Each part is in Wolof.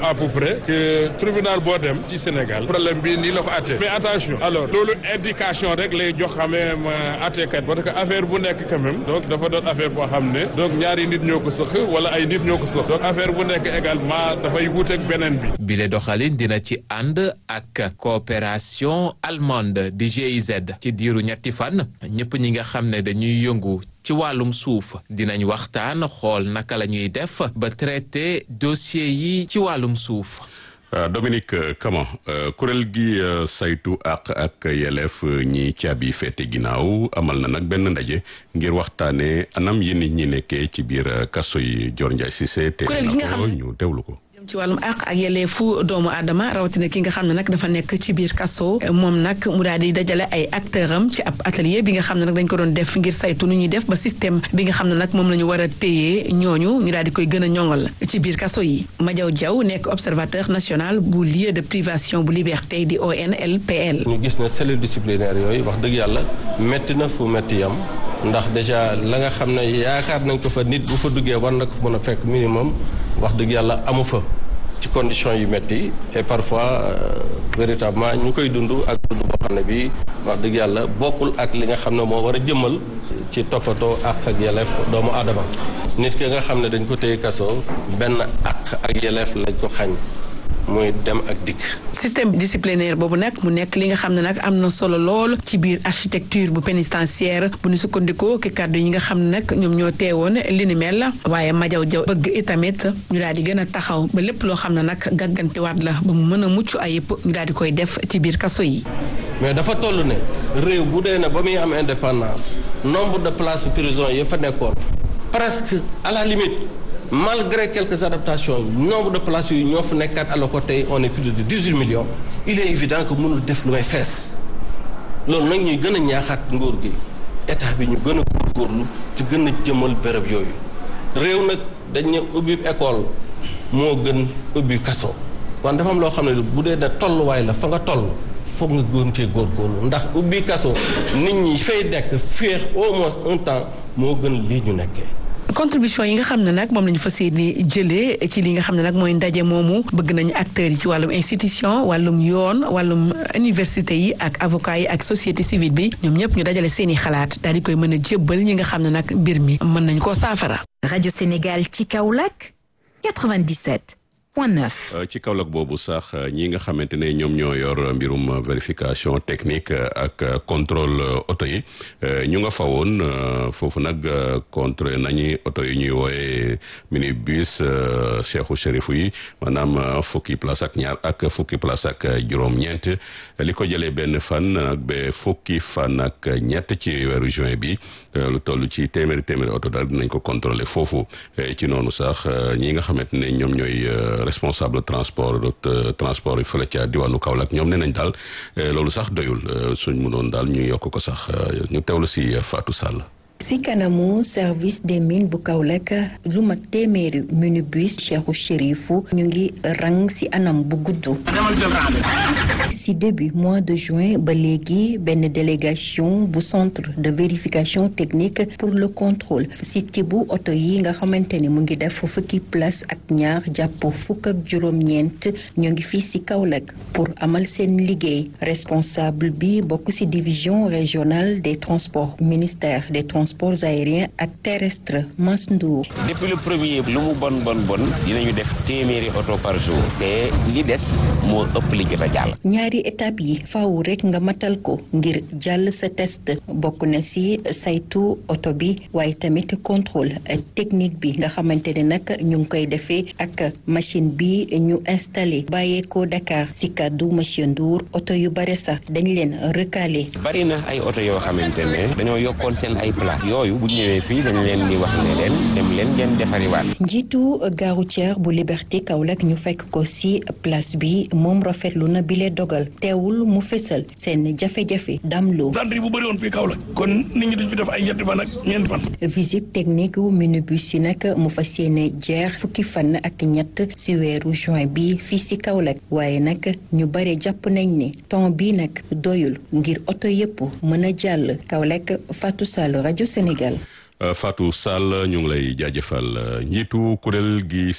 à peu près que tribunal boo dem ci Sénégal problème bi nii la ko àttee mais attention alors loolu indication rek lay jox quand même àttekat parce que affaire bu nekk quand même donc dafa doon affaire boo xam ne donc ñaari nit ñoo ko sëq wala ay nit ñoo ko sëq donc affaire bu nekk également dafay wuuteeg beneen bi. bile doxalin dina ci ànd ak coopération allemande di GIZ ci diiru ñetti fan ñëpp ñi nga xam ne dañuy yëngu. ci wàllum suuf dinañ waxtaan xool naka la ñuy def ba traité dossier yi ci wàllum suuf. Dominique Kama kuréel gi saytu àq ak yelleef ñi caabi féete ginnaaw amal na nag benn ndaje ngir waxtaanee anam yi nit ñi nekkee ci biir kaso yi Dior Ndiaye Cissé te ñu teewlu ko. ci wàllum àq ak yelleefu doomu aadama rawatina ki nga xam ne nag dafa nekk ci biir kaso moom nag mu daal di dajale ay acteur am ci ab atelier bi nga xam ne nag dañ ko doon def ngir saytu nu ñuy def ba système bi nga xam ne nag moom la ñu war a téyee ñooñu ñu daal di koy gën a ñoŋal ci biir kaso yi Madiaw Diaw nekk observateur national bu lieu de privation bu liberté di ONLPL. ñu gis ne cellule disciplinaire yooyu wax dëgg yàlla métti na fu métti yam ndax déjà la nga xam ne yaakaar nañ ko fa nit bu fa duggee war na ko mën a fekk minimum wax dëgg yàlla amu fa ci conditions yu métti et parfois véritablement ñu koy dund ak dund boo xam ne bi wax dëgg yàlla bokkul ak li nga xam ne moo war a jëmmal ci toppatoo àq ak yelleef doomu aadama nit ki nga xam ne dañ ko téye kaso benn àq ak yelleef lañ ko xañ muy dem ak dikk. système disciplinaire boobu nag mu nekk li nga xam ne nag am na solo lool ci biir architecture bu pénitentiaire bu ñu sukkandikoo ki kàddu yi nga xam ne nag ñoom ñoo teewoon li ni mel waaye Madiaw Diaw bëgg itamit ñu daal di gën a taxaw ba lépp loo xam ne nag gàggantiwaat la ba mu mën a mucc ayib ñu daal di koy def ci biir kaso yi. mais dafa toll ne réew bu dee ne ba muy am indépendance nombre de places prison yi fa nekkoon presque à la limite. malgré quelques adaptations nombre de places yu ñoo fa nekkaat alors que tey on est plus de dix-huit millions il est évident que mënul def lu may fees loolu nag ñuy gën a ñaaxaat nguur gi état bi ñu gën a góorgóorlu ci gën a jëmal béréb yooyu réew nag dañ ne ubbi école moo gën ubbi kaso wan dafa am loo xam ne bu dee ne tolluwaay la fa nga toll foog nga gën cee góorgóorlu ndax ubbi kaso nit ñi fay nekk féex au moins un temps moo gën lii ñu nekkee contribution yi nga xam ne nag moom la ñu fas yéene jëlee ci li nga xam ne nag mooy ndaje moomu bëgg nañu acteurs yi ci wàllum institution wàllum yoon wàllum université yi ak avocat yi ak société civile bi ñoom ñëpp ñu dajale seeni xalaat daal di koy mën a jébbal ñi nga xam ne nag mbir mi mën nañu koo saafara. rajo Sénégal ci Kaolack 97. ci Kaolack boobu sax ñi nga xamante ne ñoom ñoo yor mbirum vérification technique ak contrôle oto yi ñu nga fa woon foofu nag contrôlé nañu oto yi ñuy wooye minibus Cheikhou Chérifou yi maanaam fukki place ak ñaar ak fukki place ak juróom-ñeent li ko jëlee benn fan ak ba fukki fan ak ñett ci weeru juin bi lu toll ci téeméeri téeméeri oto daal dinañ ko contrôlé foofu ci noonu sax ñi nga xamante ne ñoom ñooy. responsable transport transport yi fële ca diwaanu Kaolack ñoom nee nañ daal loolu sax doyul suñ mënoon daal ñu yokk ko sax ñu teewlu si Fatou Sall. ci kanamu service des mines bu Kaolack lu mat téeméeri minibus Cheikhou Chérifou ñu ngi rang ci anam bu gudd. ci début mois de juin ba léegi benn délégation bu centre de vérification technique pour le contrôle ci tibu oto yi nga xamante ni mu ngi def fukki place ak ñaar jàpp fukk ak juróom-ñeent ñu ngi fii ci Kaolack pour amal seen liggéey responsable bi bokk ci division régionale des transports ministère des transports aériens ak terrestres Mass Ndour depuis le premier lu mu bon bon bon dinañu def téeméeri oto par jour te li des moo ëpp li jot a jàll ñaari étape yi faaw rek nga matal ko ngir jàll sa test bokk na ci saytu oto bi waaye tamit contrôle technique bi nga xamante ne nag ñu ngi koy defee ak machine bi ñu installé bàyyeekoo Dakar ci kàddu monsieur Ndour oto yu bare sax dañ leen recalé. bari na ay oto yoo xamante ne dañoo yokkoon seen ay place yooyu bu ñëwee fii dañ leen di wax ne leen dem leen ngeen defariwaat. njiitu gare routière bu Liberté Kaolack ñu fekk ko ci place bi moom rafetlu na bile dogal teewul mu fësal seen jafe-jafe damloo. centre bu bëri woon fii Kaolack kon nit ñi duñ fi def ay ñetti fan ak ñeenti fan. visite technique wu minibus yi nag mu fas yéene jeex fukki fan ak ñett ci weeru juin bi fii ci Kaolack waaye nag ñu bare jàpp nañ ne temps bii nag doyul ngir oto yépp mën a jàll Kaolack Fatou Sall rajo Sénégal. Fatou Sall ñu ngi lay jaajëfal njiitu kuréel gi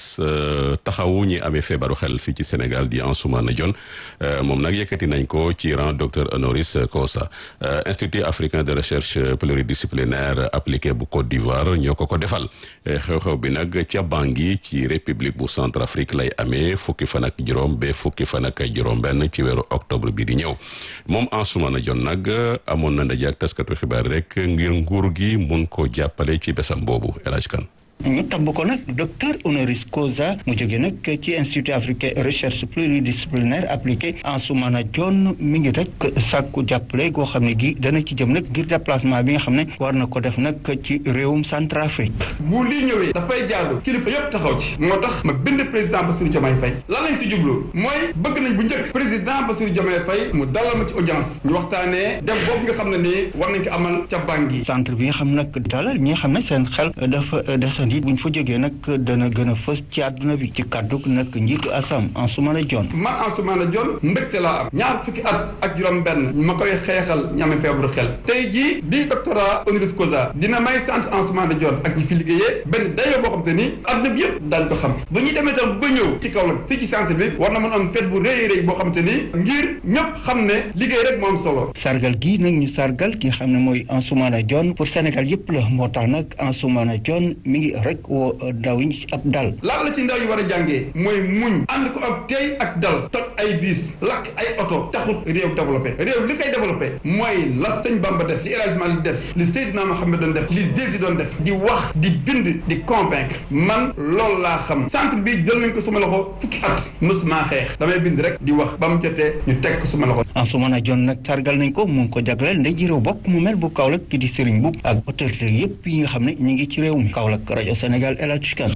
taxawu ñi amee feebaru xel fii ci Sénégal di Ansoumana Dione moom nag yëkkati nañ ko ci rang docteur honoris causa Institut africain de recherche pluridisciplinaire appliqué bu Côte d'Ivoire ñoo ko ko defal xew-xew bi nag ca Bangui ci république bu Centrafrique lay amee fukki fan ak juróom ba fukki fan ak juróom-benn ci weeru octobre bi di ñëw moom Ansoumana Dione nag amoon na ndaje ak taskatu xibaar rek ngir nguur gi mun ko jàppale ci besam boobu El Hadj Kane ñu tabb ko nag docteur honoris causa mu jóge nag ci institut africain recherche pluridisciplinaire appliquée Ansoumana Dione mi ngi rek sàkku jàppale goo xam ne gi dana ci jëm nag ngir déplacement bi nga xam ne war na ko def nag ci réewum Centrafrique. bu lii ñëwee dafay jaadu kilifa yëpp taxaw ci moo tax ma bind président Bassirou Diomaye Faye lan lañ si jublu mooy bëgg nañ bu njëkk président Bassirou Diomaye Faye mu dalal ma ci audience ñu waxtaanee dem boobu nga xam ne nii war nañ ko amal ca Bangui. centre bi nga xam nag dalal ñi nga xam ne seen xel dafa desandi buñ fa jógee nag dana gën a fës ci àdduna bi ci kàddu nag njiitu asam Ansoumana Dione man Ansoumana Dione mbégte laa am ñaar fukki at ak juróom benn ma koy xeexal ñame feebaru xel tey jii bii doctorat honoris causa dina may centre Ansoumana Dione ak ñi fi liggéeyee benn dayoo boo xam te ni àdduna bi yëpp daañ ko xam ba ñuy demee tam ba ñëw ci kaw la fii ci centre bi war na mën am fête bu rëy rëy boo xam te ni ngir ñëpp xam ne liggéey rek moo am solo sargal gi nag ñu sargal ki nga xam ne mooy Ansoumana Dione pour Sénégal yëpp la moo tax nag Ansoumana Dione mi ngi rek ndaw yi ab dal lan la ci ndaw yi war a jàngee mooy muñ ànd ko ak tey ak dal toj ay biis lakk ay oto taxut réew développé réew li koy développé mooy la sëñ Bamba def li El Hadj Malick def li Seydina Mohamed doon def li Jésus doon def di wax di bind di convaincre man loolu laa xam centre bi jël nañ ko suma loxo fukki at mosuma xeex damay bind rek di wax ba mu jotee ñu teg ko suma loxo Ansoumana Dione nag sargal nañ ko mu ngi ko jagleel ndey ji réew bokk mu mel bu Kaolack ki di Serigne Mboup ak autorité yëpp yi nga xam ne ñu ngi ci réew mi Kaolack rajo Sénégal El Hadj Kane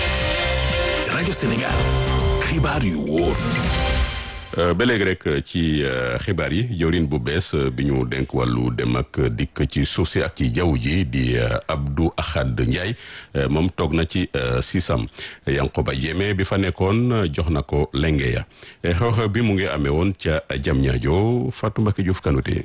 rajo Sénégal xibaar yu wóor ba léegi rek ci xibaar yi jawrin bu bees bi ñu denk wàllu dem ak dikk ci suuf si ak ci jaww ji di Abdou Ahad Ndiaye moom toog na ci sisam Yankoba Diémé bi fa nekkoon jox na ko lenge ya xew-xew bi mu ngi amee woon ca Diamniadio Fatou Mbacké Diouf Kanouté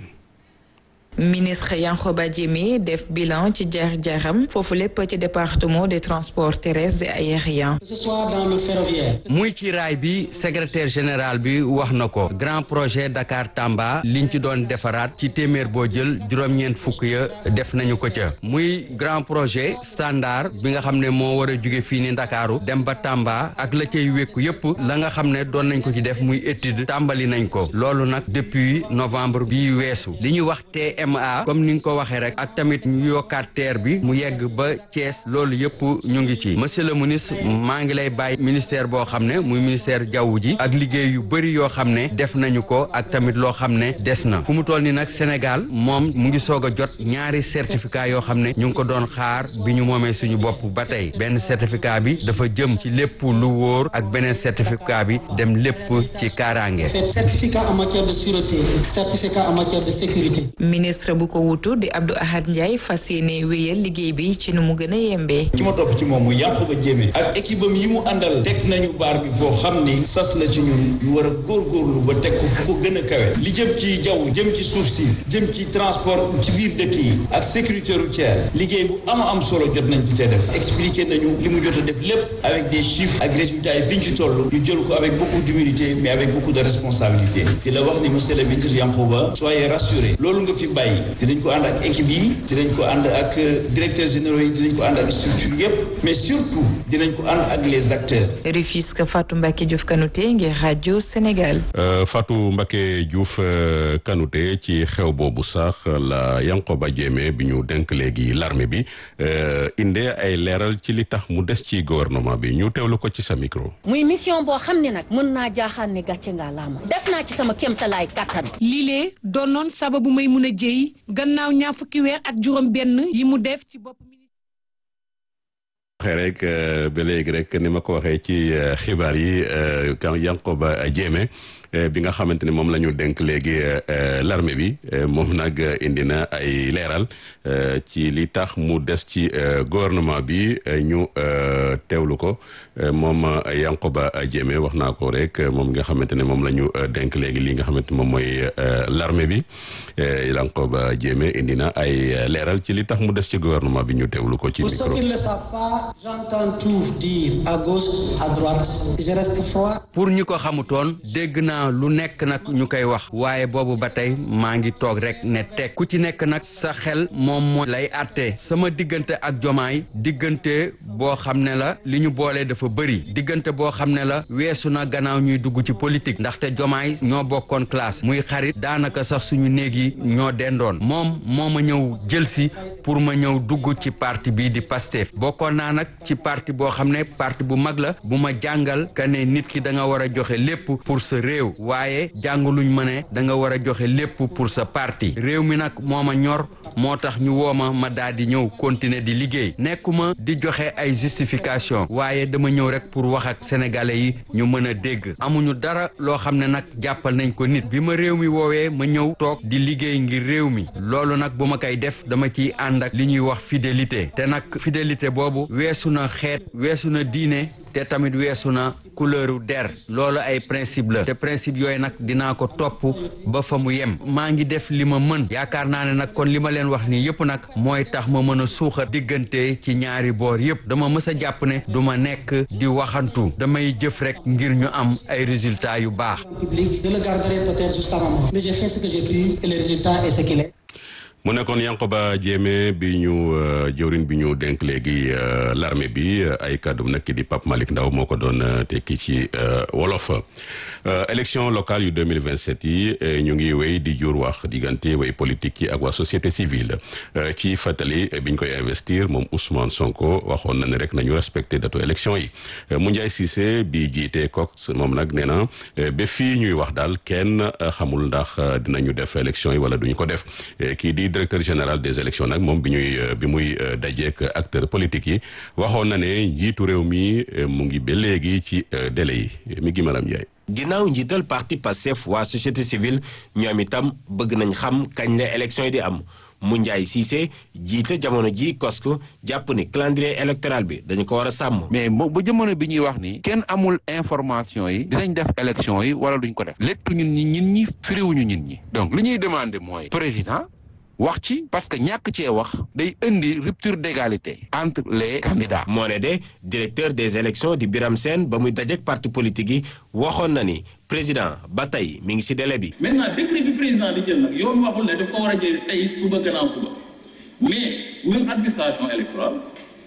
ministre Yankhoba Diémé def bilan ci jaar-jaaram foofu lépp ci département des transports terrestres et aériens. que ce soit dans le ferroviaire. muy ci raay bi secrétaire général bi wax na ko grand projet Dakar Tamba liñ ci doon defaraat ci téeméer boo jël juróom-ñeent fukk ya def nañu ko ca muy grand projet standard bi nga xam ne moo war a jóge fii ni Ndakaaru dem ba Tamba ak la cay wékku yépp la nga xam ne doon nañ ko ci def muy étude tàmbali nañ ko loolu nag depuis novembre bii weesu li ñuy wax TMA comme ni nga ko waxee rek ak tamit ñu yokkaat TER bi mu yegg ba Thiès loolu yépp ñu ngi ci monsieur le ministre maa ngi lay bàyyi ministère boo xam ne muy ministère jaww ji ak liggéey yu bëri yoo xam ne def nañu ko ak tamit loo xam ne des na fu mu toll ni nag Sénégal moom mu ngi soog a jot ñaari certificat yoo xam ne ñu ngi ko doon xaar bi ñu moomee suñu bopp ba tey benn certificat bi dafa jëm ci lépp lu wóor ak beneen certificat bi dem lépp ci kaaraange. certificat en matière de sûreté certificat en matière de sécurité. ministre bu ko wutu di Abdou Ahad Ndiaye fas yéene wéyal liggéey bi ci nu mu gën a yembee. ci ma topp ci moom mu Yankhoba Diémé ak équipe am yi mu àndal teg nañu baar bi foo xam ni sas la ci ñun ñu war a góorgóorlu ba teg ko fu ko gën a kawe li jëm ci jaww jëm ci suuf si jëm ci transport ci biir dëkk yi ak sécurité routière liggéey bu am am solo jot nañ ci tee def expliqué nañu li mu jot a def lépp avec des chiffres ak résultats yi biñ ci toll ñu jël ko avec beaucoup d'humilité mais avec beaucoup de responsabilité di la wax ni monsieur le ministre Yankhoba soyez rassuré loolu nga fi bàyyi dinañ ko ànd ak équipe yi dinañ ko ànd ak directeurs généraux yi dinañ ko ànd ak structure yëpp mais surtout dinañ ko ànd ak les acteurs. Rufisque Fatou Mbacké Diouf Kanouté ngir rajo Sénégal. Fatou Mbacké Diouf Kanouté ci xew boobu sax la Yankhoba Diémé bi ñu denk léegi l'armée bi indee ay leeral ci li tax mu des ci gouvernement bi ñu teewlu ko ci sa micro. muy mission boo xam ne nag mën naa jaaxaan ne gàcce ngaa laama def naa ci sama kéemtalaay kàttan. lii doonoon sababu may mun a jëy gannaaw ñaar fukki weer ak juróom benn yi mu def ci bopp waxee rek ba léegi rek ni ma ko waxee ci xibaar yi kan Yankhoba Diémé bi nga xamante ne moom la ñu dénk léegi l'armée bi moom nag indi na ay leeral ci li tax mu des ci gouvernement bi ñu teewlu ko moom Yankoba Diémé wax naa ko rek moom nga xamante ne moom la ñu dénk léegi li nga xamante moom mooy l'armée bi Yankoba Diémé indi na ay leeral ci li tax mu des ci gouvernement bi ñu teewlu ko ci Pour micro. ceux qui ne le savent pas, j'entends tout dire à gauche, à droite. Je reste froid. pour ñi ko xamutoon dégg naa lu nekk nag ñu koy wax waaye boobu ba tey maa ngi toog rek ne teg ku ci nekk nag sa xel moom moo lay àttee sama diggante ak jomaay diggante boo xam ne la li ñu boolee dafa bëri diggante boo xam ne la weesu na gannaaw ñuy dugg ci politique ndaxte jomaay ñoo bokkoon classe muy xarit daanaka sax suñu néeg yi ñoo dendoon moom moo ma ñëw jël si pour ma ñëw dugg ci parti bii di Pastef bokkoon naa nag ci parti boo xam ne parti bu mag la bu ma jàngal ka ne nit ki da nga war a joxe lépp pour sa réew waaye jàngaluñ ma ne da nga war a joxe lépp pour sa parti réew mi nag moo ma ñor moo tax ñu woo ma ma daal di ñëw continuer di liggéey nekkuma di joxe ay justification waaye dama ñëw rek pour wax ak sénégalais yi ñu mën a dégg amuñu dara loo xam ne nag jàppal nañ ko nit bi ma réew mi woowee ma ñëw toog di liggéey ngir réew mi loolu nag bu ma koy def dama ciy ànd ak li ñuy wax fidélité te nag fidélité boobu weesu na xeet weesu na diine te tamit weesu na couleuru der loolu ay principe la te principe yooyu nag dinaa ko topp ba fa mu yem maa ngi def li ma mën yaakaar naa ne nag kon li ma leen wax nii yëpp nag mooy tax ma mën a suuxat diggante ci ñaari boor yëpp dama mës a jàpp ne du ma nekk di waxantu damay jëf rek ngir ñu am ay résultats yu baax Public, je le garderai peut-être jusqu'à ma mort. Mais j'ai fait ce que j'ai pu et le résultat est ce qu'il est. mu nekkoon Yankoba Diémé bi ñu jëwrin bi ñu dénk léegi l'armée bi ay kàddum nag ki di Pape Malick Ndaw moo ko doon tekki ci wolof élection locale yu 2027 yi ñu ngi wéy di jur wax diggante way politique yi ak waa société civile ci fàttali bi ñu koy investir moom Ousmane Sonko waxoon na ne rek nañu respecté datu élection yi Moundiaye Cissé bi jiite Cox moom nag nee na ba fii ñuy wax daal kenn xamul ndax dinañu def élection yi wala duñu ko def kii di directeur général des élections nag moom bi ñuy bi muy dajeek acteurs politiques yi waxoon na ne njiitu réew mi mu ngi ba léegi ci délai yi mi ngi maram Ndiaye. ginnaaw njiital parti Pastef waa société civile ñoom itam bëgg nañ xam kañ la élection yi di am Moundiaye Cissé jiite jamono ji COSC jàpp ni calendrier électoral bi dañu ko war a sàmm. mais mo ba jamono bi ñuy wax ni kenn amul information yi dinañ def élection yi wala duñ ko def léttu ñun ñi ñin ñi firiwuñu ñin ñi donc li ñuy demander mooy président wax ci parce que ñàkk cee wax day indi rupture d'égalité entre les candidats. moo ne de directeur des élections di Biram Sène ba muy dajeek parti politique yi waxoon na ni président ba tey mi ngi ci délai bi. maintenant décret bi président di jël nag yoon waxul ne daf ko war a jël tey suba gannaaw suba mais ñun administration électorale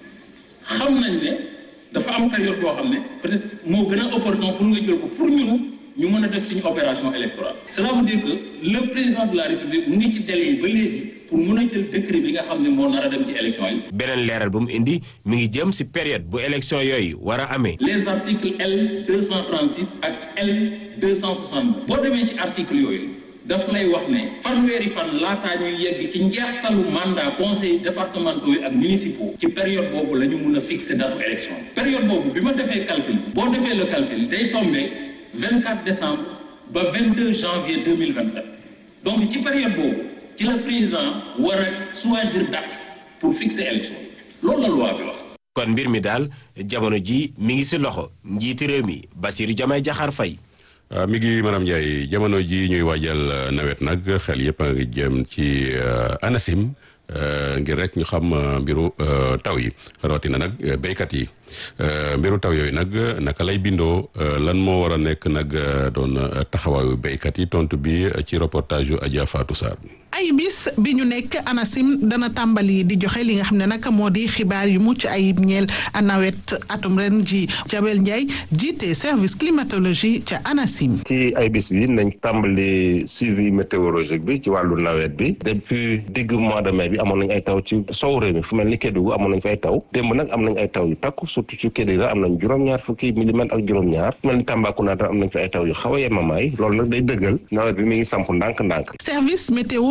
xam nañ ne dafa am période boo xam ne peut-être moo gën a opportun pour nga jël ko pour ñun ñu mën a def suñu opération électorale. cela veut dire que le président de la république mu ngi ci délai yi ba léegi pour mën a jël décret bi nga xam ne moo nar a dem ci élection yi. beneen leeral bu mu indi mi ngi jëm ci période bu élection yooyu war a amee. les articles L 236 ak L 260 boo demee ci article yooyu daf lay wax ne fanweeri fan laataa ñuy yegg ci njeextalu mandat conseil départementaux yi ak municipaux ci période boobu la ñu mun a fixer date élection période boobu bi ma defee calcul boo defee le calcul day tombé 24 décembre ba 22 janvier 2027 donc ci période boobu ci la président war a choisir date pour fixer élection loolu la loi bi wax. kon mbir mi daal jamono ji mi ngi ci loxo njiiti réew mi Bassirou Diomaye Diakhar Faye. mi ngi maanaam Ndiaye jamono ji ñuy waajal nawet nag xel yëpp a ngi jëm ci ANACIM ngir rek ñu xam mbiru taw yi rawatina nag béykat yi mbiru taw yooyu nag naka lay bindoo lan moo war a nekk nag doon taxawaayu béykat yi tontu bi ci reportage yu Adja Fatou Sarr. ay bis bi ñu nekk ANACIM dana tàmbali di joxe li nga xam ne nag moo di xibaar yu mucc ayib ñeel nawet atum ren ji Jabel Ndiaye jiite service climatologie ca ANACIM. ci ay bis bi nañ tàmbali suivi météorologique bi ci wàllu nawet bi depuis digg mois de mai bi amoon nañ ay taw ci sow réew mi fu mel ni Kédougou amoon nañ fa ay taw démb nag am nañ ay taw yu takku surtout ci Kédougou am nañ juróom-ñaar fukki milimètres ak juróom-ñaar fu mel ni Tambacounda am nañ fa ay taw yu xaw a yemamaay loolu nag day dëggal nawet bi mi ngi samp ndànk-ndànk. service météo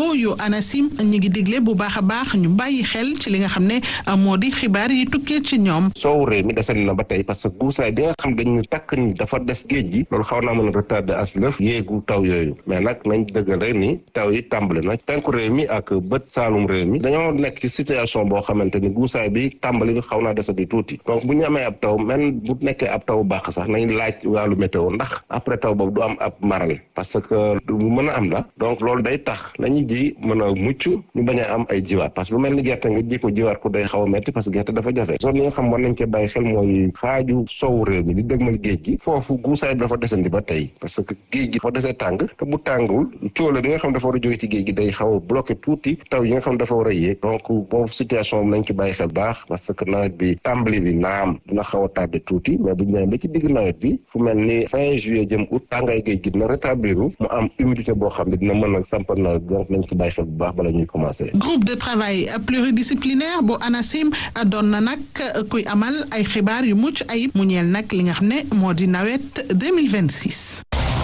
locaux yu ANACIM ñu ngi digle bu baax a baax ñu bàyyi xel ci li nga xam ne moo di xibaar yi tukkee ci ñoom. soow réew mi desandi na ba tey parce que guusaay bi nga xam dañu takk ni dafa des géej gi loolu xaw naa mën a retardé as lëf yéegu taw yooyu mais nag nañ dëggal rek ni taw yi tàmbali na penku réew mi ak bët saalum réew mi dañoo nekk ci situation boo xamante ni guusaay bi tàmbali bi xaw naa desandi tuuti donc bu ñu amee ab taw même bu nekkee ab taw baax sax nañ laaj wàllu météo ndax après taw boobu du am ab maral parce que lu mën a am la donc loolu day tax lañuy ji mën a mucc ñu bañ a am ay jiwaat parce que lu mel ni gerte nga ji ko jiwaat ko day xaw a metti parce que gerte dafa jafe zone yi nga xam war nañ cee bàyyi xel mooy xaaju sowu réew mi di dëgmal géej gi foofu guusaay bi dafa desandi ba tey parce que géej gi dafa desee tàng te bu tàngul cóole bi nga xam dafa war a jóge ci géej gi day xaw a bloqué tuuti taw yi nga xam dafa war a yéeg donc boobu situation bi nañ ci bàyyi xel baax parce que nawet bi tàmbali bi naam dina xaw a tardé tuuti mais bu ñu ñëwee ba ci digg nawet bi fu mel ni fin juillet jëm août tàngaay géej gi dina rétablir mu am humidité boo xam ne dina mën a sampal nawet bi donc nañ ci bàyyi xel bu baax bala ñuy commencé. groupe de travail pluridisciplinaire bu ANACIM doon na nag kuy amal ay xibaar yu mucc ayib mu ñeel nag li nga xam ne moo di nawet 2026.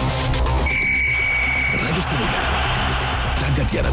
rajo Sénégal tàggat yaram.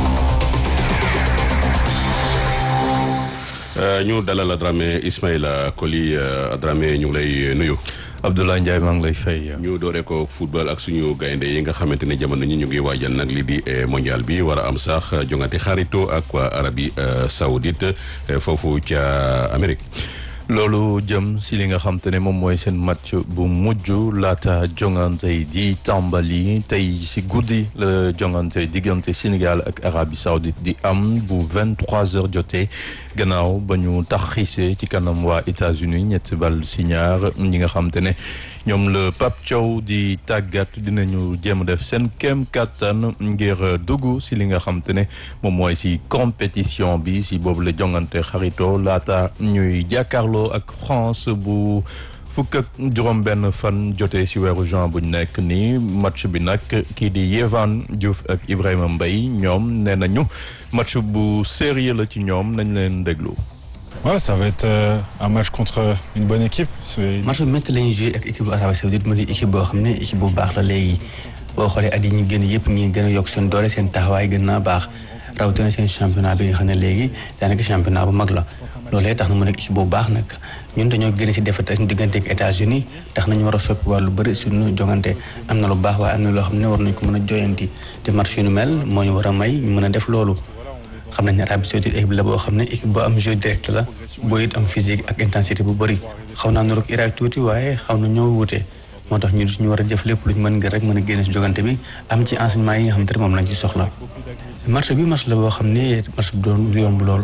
ñu dalal Adramé Ismaïla Koli Adramé ñu ngi lay nuyu. Abdoulaye Ndiaye maa ngi lay fay. ñu dooree ko football ak suñu gaynde yi nga xamante ne jamono ñi ñu ngi waajal nag li di mondial bi war a am sax jongante xarito ak waa Arabie Saoudite foofu ca Amérique. loolu jëm si li nga xam te ne moom mooy seen match bu mujj laata jongante di tàmbali tey si guddi la jongante diggante Sénégal ak Arabie Saoudite di am bu vingt trois heures jotee gannaaw ba ñu taxisee ci kanam waa États-Unis ñetti bal si ñaar ñi nga xam te ne ñoom la Pape Thiaw di tàggat dinañu jéem a def seen kem kattan ngir dugg si li nga xam te ne moom mooy si compétition bi si boobu la jongante xarito laata ñuy jàkkaarloo ak France bu fukk ak juróom benn fan jotee si weeru juin bu ñu nekk nii match bi nag kii di Yehvan Diouf ak Ibrahima Mbaye ñoom nee nañu match bu sérieux la ci ñoom nañ leen déglu. Ouais, ça va être euh, un match contre une bonne équipe. match bu métti la ñuy joué ak équipe bu Arabie Saoudite mu di équipe boo xam ne équipe bu baax la léegi boo xoolee at yi ñu gën yëpp ñi gën a yokk seen doole seen taxawaay gën naa baax rawatina seen championnat bi nga xam ne léegi daanaka championnat bu mag la loolee tax na mu nekk équipe bu baax nag ñun dañoo gën si defet ak diggante ak États-Unis tax nañu war a soppi wàllu bëri suñu jongante am na lu baax waaye am na loo xam ne war nañ ko mën a joyanti te match yu nu mel moo ñu war a may ñu mën a def loolu xam nañ ne Arabie Saoudite équipe la boo xam ne équipe boo am jeu direct la boo it am physique ak intensité bu bëri xaw naa nuroog Irak tuuti waaye xaw na ñoo wute moo tax ñu ñu war a jëf lépp luñ mën ngir rek mën a génne si jogante bi am ci enseignement yi nga xam te ne moom lañ ci soxla match bi match la boo xam ne match bu doon yomb lool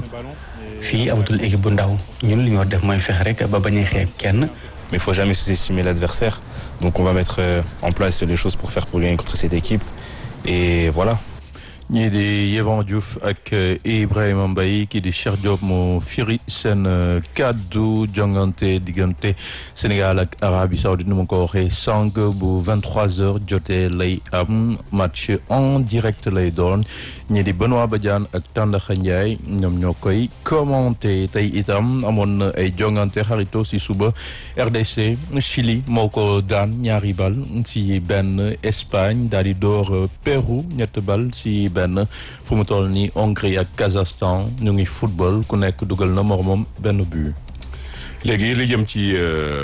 fii amatul équipe bu ndaw ñun li ñu war def mooy fexe rek ba bañ a xeeb kenn mais il faut jamais sous-estimer l'adversaire donc on va mettre en place les choses pour faire pour gagner contre cette équipe et voilà ñii di Yehvan Diouf ak Ibrahima Mbaye kii di Cheikh Diop mu firi seen kaddu jongante diggante Sénégal ak Arabie Saoudite nu ma ko waxee sànq bu 23h jotee lay am match en direct lay doon ñii di Benoît Badiane ak Tandakha Ndiaye ñoom ñoo koy commenté tey itam amoon na ay jongante xarito si suba RDC Chili moo ko daan ñaari bal si benn Espagne daal di door Pérou ñett bal si benn fu mu toll nii Hongrie ak Kazakhstan ñu ngi football ku nekk dugal na moromam benn but. léegi li jëm ci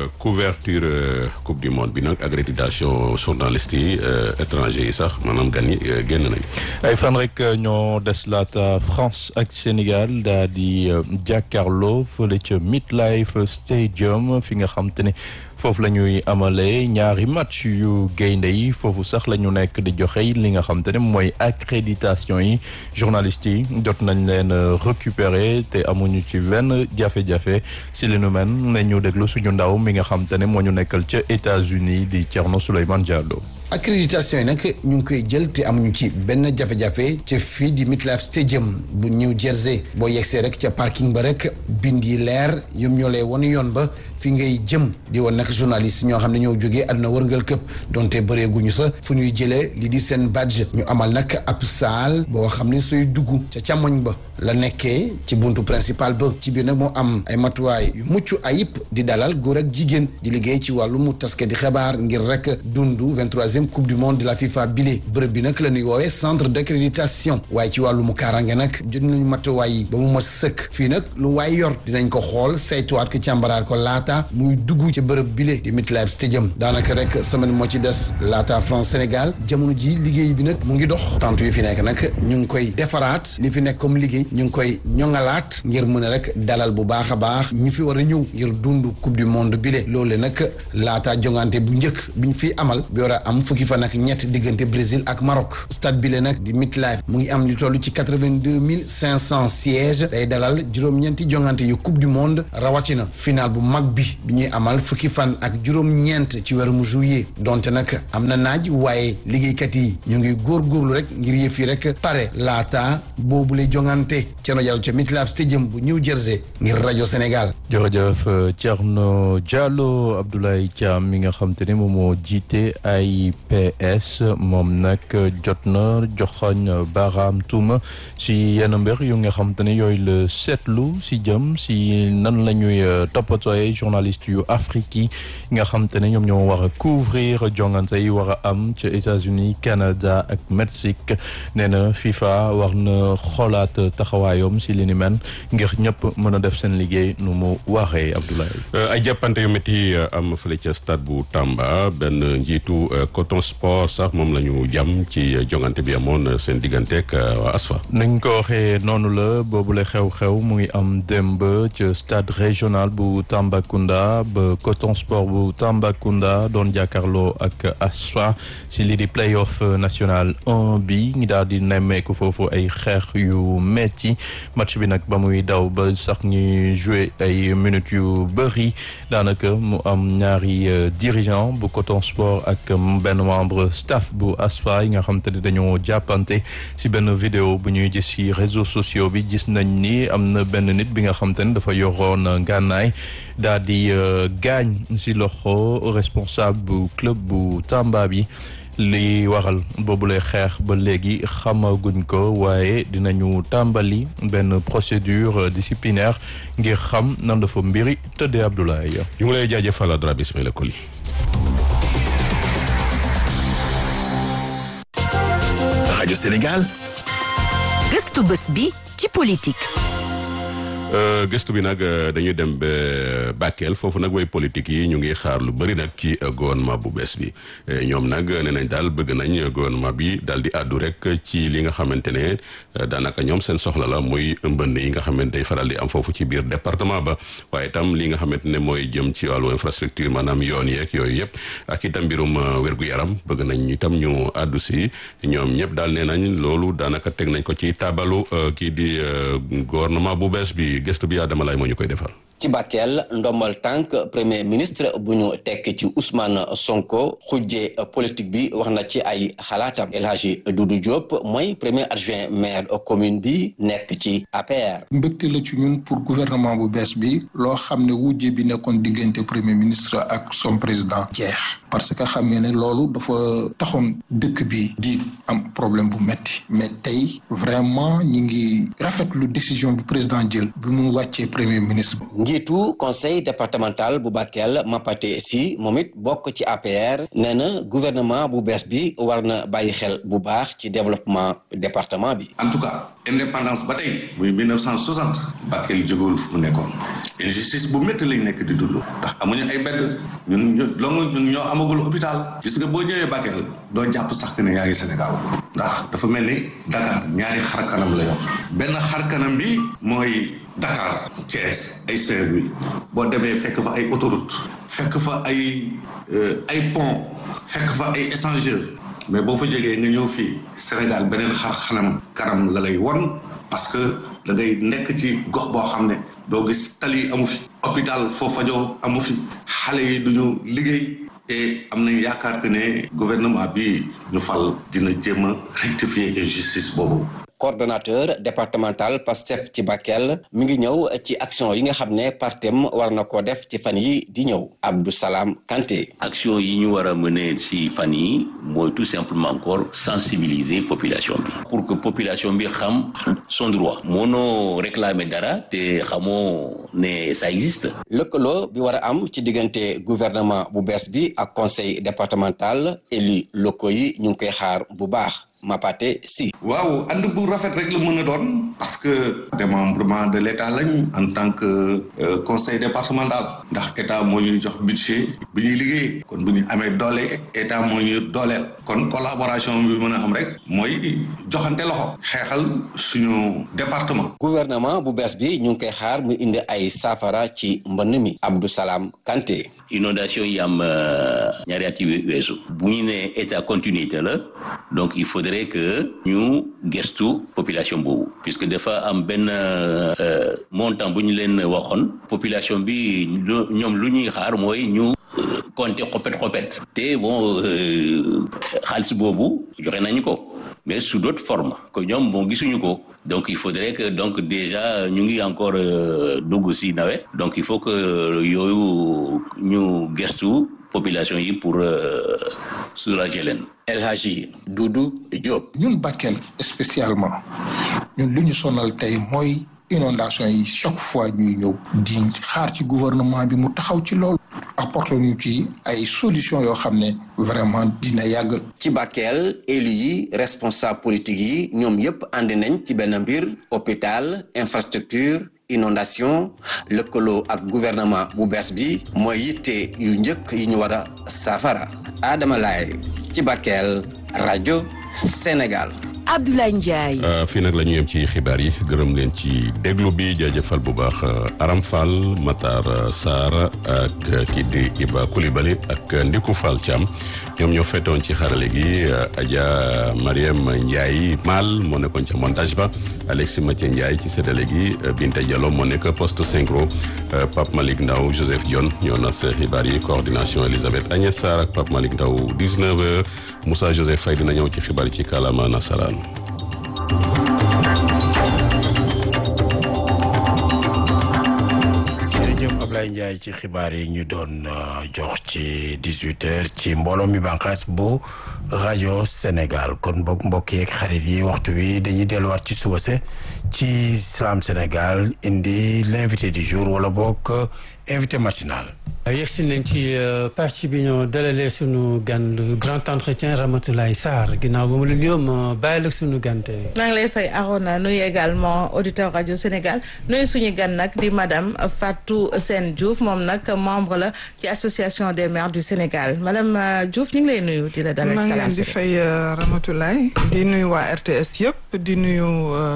couverture coupe du monde bi nag accréditation journaliste yi étranger yi sax maanaam gan yi génn nañ ay fan rek ñoo des laata France ak Sénégal daa di jàkkaarloo fële ca MetLife Stadium fi nga xam te ne foofu la ñuy amalee ñaari match yu gaynde yi foofu sax la ñu nekk di joxe li nga xam te ne mooy accréditation yi journalistes yi jot nañ leen récupérer te amuñu ci benn jafe-jafe si li nu mel ne ñu déglu suñu ndaw mi nga xam te ne moo ñu nekkal ca États-Unis di Thierno Souleymane Diallo. accréditation yi nag ñu ngi koy jël te amuñu ci benn jafe-jafe ca fii di MetLife Stadium bu New Jersey boo yegsee rek ca parking ba rek bind yi leer yom ñoo lay won yoon ba fi ngay jëm di woon nag journaliste ñoo xam ne ñoo jógee àdduna wërngal këpp donte bëreeguñu sa fu ñuy jëlee li di seen badge ñu amal nag ab saal boo xam ne sooy dugg ca càmmoñ ba la nekkee ci buntu principal ba ci biir nag moo am ay matuwaay yu mucc ayib di dalal góor ak jigéen di liggéey ci wàllu mu taske di xibaar ngir rek dundu 23e coupe du monde de la FIFA bile bërëb bi nag la ñuy woowee centre d'accréditation waaye ci wàllu mu kaaraange nag jot nañu matuwaay yi ba mu ma sëkk fii nag lu waay yor dinañ ko xool saytuwaat ko càmbaraat ko laata muy dugg ci bërëb bile di MetLife Stadium daanaka rek semaine moo ci des laata France Sénégal jamono ji liggéey bi nag mu ngi dox tant yu fi nekk nag ñu ngi koy defaraat li fi nekk comme liggéey ñu ngi koy ñoŋalaat ngir mën a rek dalal bu baax a baax ñu fi war a ñëw ngir dund coupe du monde bile loolu nag laata jongante bu njëkk bi ñu fi amal bi war a am fukki fan ak ñett diggante Brésil ak Maroc stade bile nag di MetLife mu ngi am lu toll ci quatre-vingt-deux mille cinq cent sièges day dalal juróom-ñeenti jongante yu coupe du monde rawatina final bu mag bi bi ñuy amal fukki fan ak juróom-ñeent ci weeru mu juillet donte nag am na naaj waaye liggéeykat yi ñu ngi góorgóorlu rek ngir yëf yi rek pare laata boobule jongante Thierno Diallo ca MetLife Stadium bu New Jersey ngir rajo Sénégal. jërëjëf Thierno Diallo Abdoulaye Thiam mi nga xam te ne moom moo jiite AIPS moom nag jot na joxoñ baaraam tuuma si yenn mbir yu nga xam te ne yooyu la seetlu si jëm si nan la ñuy toppatooy journaliste yu Afrique yi nga xam te ne ñoom ñoo war a couvrir jongante yi war a am ca États-Unis Canada ak Mexique nee na FIFA war na xoolaat taxawaayam si li ni mel ngir ñëpp mën a def seen liggéey nu mu waxee Abdoulaye. ay jàppante yu métti am fële ca stade bu Tamba benn njiitu coton sport sax moom la ñu jàmm ci jongante bi amoon seen digganteeg waa ASFA. nañ ko waxee noonu la boobule xew-xew mu ngi am démb ca stade régional bu Tambacounda ba coton sport bu Tambacounda doon jàkkaarloo ak ASFA si lii di playoff national 1 bi ngi daal di nemmeeku foofu ay xeex yu metti match bi nag ba muy daw ba sax ñuy joué ay minutes yu bëri daanaka mu am ñaari dirigeant bu coton sport ak benn membre staff bu ASFA yi nga xam te ne dañoo jàppante si benn vidéo bu ñuy gis si réseaux sociaux bi gis nañ ni am na benn nit bi nga xam te ne dafa yoroon gànnaay daal di gaañ si loxo responsable bu club bu Tamba bi li waral boobule xeex ba léegi xamaguñ ko waaye dinañu tàmbali benn procédure disciplinaire ngir xam nan dafa mbiri tëddee Abdoulaye. ñu ngi lay jaajëfal Dramé Ismaïla Koli. rajo Sénégal. gëstu bés bi ci politique. gëstu bi nag dañuy dem ba Bakel foofu nag way politique yi ñu ngi xaar lu bëri nag ci gouvernement bu bees bi ñoom nag nee nañ daal bëgg nañ gouvernement bi daal di àddu rek ci li nga xamante ne daanaka ñoom seen soxla la muy mbënd yi nga xamante day faral di am foofu ci biir département ba waaye itam li nga xamante ne mooy jëm ci wàllu infrastructure maanaam yoon yeeg yooyu yëpp ak itam mbirum wér-gu-yaram bëgg nañ itam ñu àddu si ñoom ñëpp daal nee nañ loolu daanaka teg nañ ko ci tabalu kii di gouvernement bu bees bi gëstu bi Adama Lay moo ñu koy defal. ci Bakel ndombal tànk premier ministre bu ñu tekk ci Ousmane Sonko xujje politique bi wax na ci ay xalaatam El Hadji Doudou Diop mooy premier adjoint maire commune bi nekk ci APR. mbégte la ci ñun pour gouvernement bu bees bi loo xam ne wujje bi nekkoon diggante premier ministre ak son président jeex parce que xam nga ne loolu dafa taxoon dëkk bi di am problème bu metti mais tey vraiment ñi ngi rafetlu décision bi président jël bi mu wàccee premier ministre. njiitu conseil départemental bu Bakel Mapate si moom it bokk ci APR nee na gouvernement bu bees bi war na bàyyi xel bu baax ci développement département bi. en tout cas indépendance ba tey muy 1960 Bakel jógewul fu mu nekkoon injustice bu métti lañ nekk di dund ndax amuñu ay mbedd ñun ñu longu ñun ñoo amagul hôpital gis nga boo ñëwee Bakel doo jàpp sax que ne yaa ngi Sénégal ndax dafa mel ni Dakar ñaari xar kanam la yor benn xar kanam bi mooy Dakar Thiès ay Saint-Louis boo demee fekk fa ay autoroute fekk fa ay ay pont fekk fa ay échangeur mais boo fa jógee nga ñëw fii Sénégal beneen xar xanam kanam la lay won parce que da ngay nekk ci gox boo xam ne doo gis tali amu fi hôpital foo fajoo amu fi xale yi duñu liggéey et am nañ yaakaar que ne gouvernement bi ñu fal dina jéem a rectifier injustice boobu coordonnateur départemental Pastef ci Bakel mi ngi ñëw ci action yi nga xam ne partem war na ko def ci fan yi di ñëw Abdou Salam Kanté. action yi ñu war a mener si fan yi mooy tout simplement encore sensibiliser population bi pour que population bi xam son droit mënoo réclamer dara te xamoo ne ça existe. lëkkaloo bi war a am ci diggante gouvernement bu bees bi ak conseil départemental élus locaux yi ñu ngi koy xaar bu baax. Mapate si. waaw ànd bu rafet rek la mën a doon parce que démembrement de l' état lañ en tant que conseil départemental ndax état moo ñuy jox budget bi ñuy liggéey kon bu ñu amee doole état moo ñuy dooleel kon collaboration bi mën a am rek mooy joxante loxo xeexal suñu département. gouvernement bu bees bi ñu ngi koy xaar mu indi ay saafara ci mbënn mi Abdou Salam Kanté. inondation yi am ñaari at yi weesu bu ñu nee état continuité la donc il faudrait que ñu gestu population boobu puisque dafa am benn montant bu ñu leen waxoon population bi ñoom lu ñuy xaar mooy ñu compter xopet xopet te bon xaalis boobu joxe nañu ko mais sous d'autres formes que ñoom bon gisuñu ko donc il faudrait que donc déjà ñu ngi encore dugg si nawet donc il faut que yooyu ñu gestu population yi pour soulager leen. El Hadji Doudou Diop. ñun Bakel spécialement ñun lu ñu sonal tey mooy inondation yi chaque fois ñuy ñëw di xaar ci gouvernement bi mu taxaw ci loolu apporter ñu ci ay solution yoo xam ne vraiment dina yàgg. ci Bakel élu yi responsable politique yi ñoom yépp ànd nañ ci benn mbir hôpital infrastructure inondation lëkkaloo ak gouvernement bu bees bi mooy yitte yu njëkk yi ñu war a saafara Adama Laye ci Bakel rajo Sénégal. Abdoulaye Ndiaye. fii nag la ñu yem ci xibaar yi gërëm leen ci déglu bi jaajëfal bu baax Aram Fall Matar Sarr ak kii di Iba Coulibaly ak Ndiku Fall Thiam ñoom ñoo fetoon ci xarale gi Adja Mariam Ndiaye Mal moo nekkoon ca montage ba Alexis Mathieu Ndiaye ci séddale gi Binta Diallo moo nekk poste synchro Pape Malick Ndaw Joseph Dione ñoo nas xibaar yi coordination Elisabeth Agnès Sarr ak Pape Malick Ndaw 19h Moussa Joseph Faye dina ñëw ci xibaar yi ci kàllaama nasaraan. jërëjëf Ablaye Ndiaye ci xibaar yi ñu doon jox ci 18 heures ci mbooloo mi bànqaas bu rajo Sénégal kon boog mbokk yeeg xarit yi waxtu wi dañuy delluwaat ci suba se ci Salam Sénégal indi l'invité du jour wala boog invité matinal. yegsi nañ ci partie bi ñoo dalalee sunu gan le grand entretien Ramatoulaye Sarr ginnaaw ba mu la nuyoo ma bàyyi la sunu gante maa ngi lay fay Arona nuyu également auditeur rajo Sénégal nuyu suñu gan nag di madame Fatou Sène Diouf moom nag membre la ci association des maires du Sénégal madame Diouf ñu ngi lay nuyu di la dalal maa ngi salaam leen di fay Ramatoulaye di nuyu waa RTS yëpp di nuyu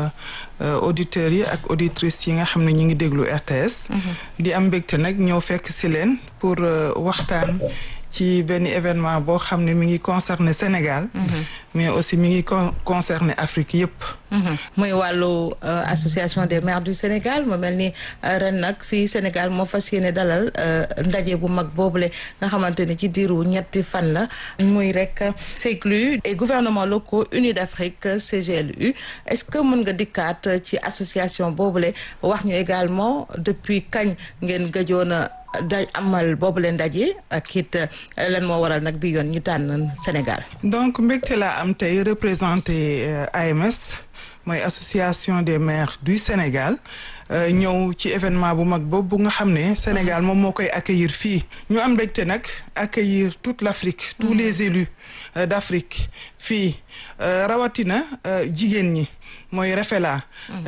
auditeurs yi ak auditrices yi nga xam ne ñu ngi déglu RTS di am mbégte nag ñëw fekk si leen pour waxtaan ci benn événement boo xam ne mi ngi concerné Sénégal mais aussi mi ngi concerné Afrique yëpp muy wàllu association des maires du Sénégal mu mel ni ren nag fii Sénégal moo fas yéene dalal ndaje bu mag boobule nga xamante ni ci diiru ñetti fan la muy rek CECLU et gouvernements locaux unis d'Afrique CGLU est-ce que mën nga dikkaat ci association boobule wax ñu également depuis kañ ngeen gëjoon a da amal boobu leen ndaje ak it lan moo waral nag bi yoon ñu tànn Sénégal. donc mbégte laa am tey représenté AMS mooy association des maires du Sénégal ñëw ci événement bu mag boobu nga xam ne Sénégal moom moo koy accueillir fii ñu am mbégte nag accueillir toute l'Afrique tous les élus d'Afrique fii rawatina jigéen ñi. mooy Rafela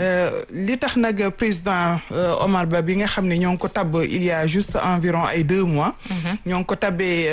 li tax nag président Omar Ba bi nga xam ne ñoo ngi ko tabb il y a juste environ ay deux mois ñoo ngi ko tabbee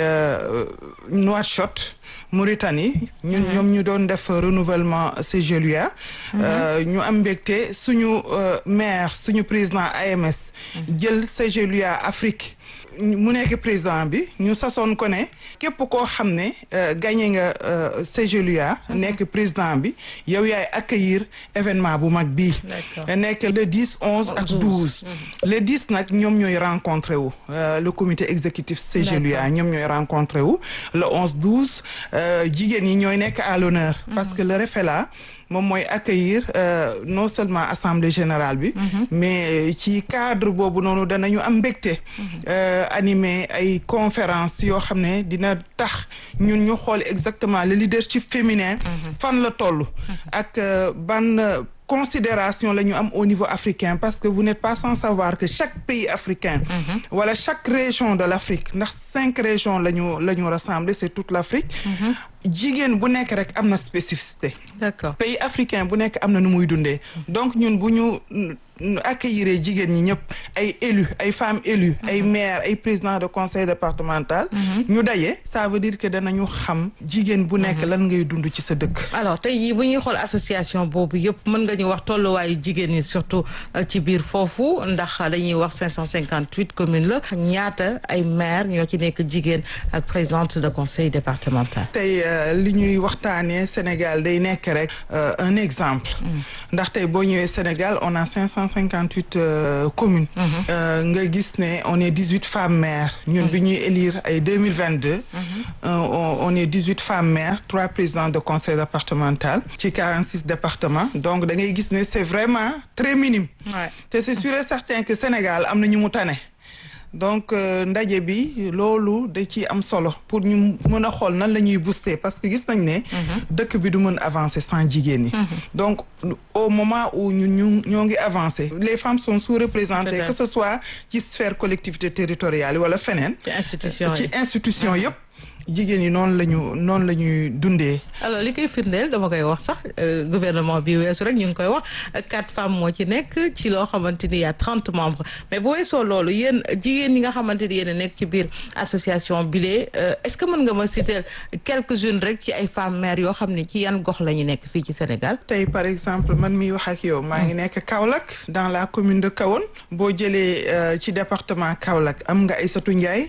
Nouakchott Mauritanie ñun ñoom ñu doon def renouvellement CGLUA ñu am mbégte suñu maire suñu président AMS jël CGLUA Afrique mu nekk président bi ñu sasoon ko ne képp koo xam ne gagné nga CGLUA nekk président bi yow yaay accueillir événement bu mag bii nekk le 10 11 ak 12 le 10 nag ñoom ñooy rencontré wu le comité exécutif CGLUA ñoom ñooy rencontré wu le 11 12 jigéen ñi ñooy nekk à l'honneur parce que le REFELA moom mooy accueillir non seulement assemblée générale bi mais ci cadre boobu noonu danañu am mbégte animer ay conférence yoo xam ne dina tax ñun ñu xool exactement le leadership féminin fan la toll ak ban considération la ñu am au niveau africain parce que vous n'êtes pas sans savoir que chaque pays africain wala chaque région de l'Afrique ndax cinq régions la ñu la ñu rassemblé c'est toute l'Afrique jigéen bu nekk rek am na spécificité d'accord pays africain bu nekk am na nu muy dundee donc ñun bu ñu accueillir jigéen ñi ñëpp ay élus ay femmes élues ay maires ay présidents de conseil départemental ñu daje ça veut dire que danañu xam jigéen bu nekk lan ngay dund ci sa dëkk alors tey jii bu ñuy xool association boobu yëpp mën nga ñu wax tolluwaayu jigéen ñi surtout ci biir foofu ndax dañuy wax 558 communes la ñaata ay maires ñoo ci nekk jigéen ak présidente de conseil départemental tey li ñuy waxtaanee Sénégal day nekk rek un exemple ndax tey boo ñëwee Sénégal on a 558 communes nga gis ne on est 18 femmes maires ñun bi ñuy élire ay 2022 on est 18 femmes maires trois présidents de conseil départemental ci 46 départements donc da ngay gis ne c'est vraiment très minime te c'est sûr et certain que Sénégal am na ñu mu tane donc ndaje bi loolu da ci am solo pour ñu mën a xool nan la ñuy booster parce que gis nañ ne dëkk bi du mën avancer sans jigéen ñi donc au moment où ñun ñu ñoo ngi avancer les femmes sont sous-représentées que ce soit ci sphère collectivité territoriale wala feneen ci institution ci institution yëpp jigéen ñi noonu la ñu noonu la ñuy dundee. alors li koy firndeel dama koy wax sax gouvernement bi weesu rek ñu ngi koy wax quatre femmes moo ci nekk ci loo xamante ni y a trente membres mais bu weesoo loolu yéen jigéen ñi nga xamante ni yéen a nekk ci biir association bile est-ce que mën nga ma citer quelques-unes rek ci ay femmes maires yoo xam ne ci yan gox la ñu nekk fii ci Sénégal. tey par exemple man miy wax ak yow. maa ngi nekk Kaolack dans la commune de Kahone. boo jëlee ci département Kaolack am nga Aïssatou Ndiaye.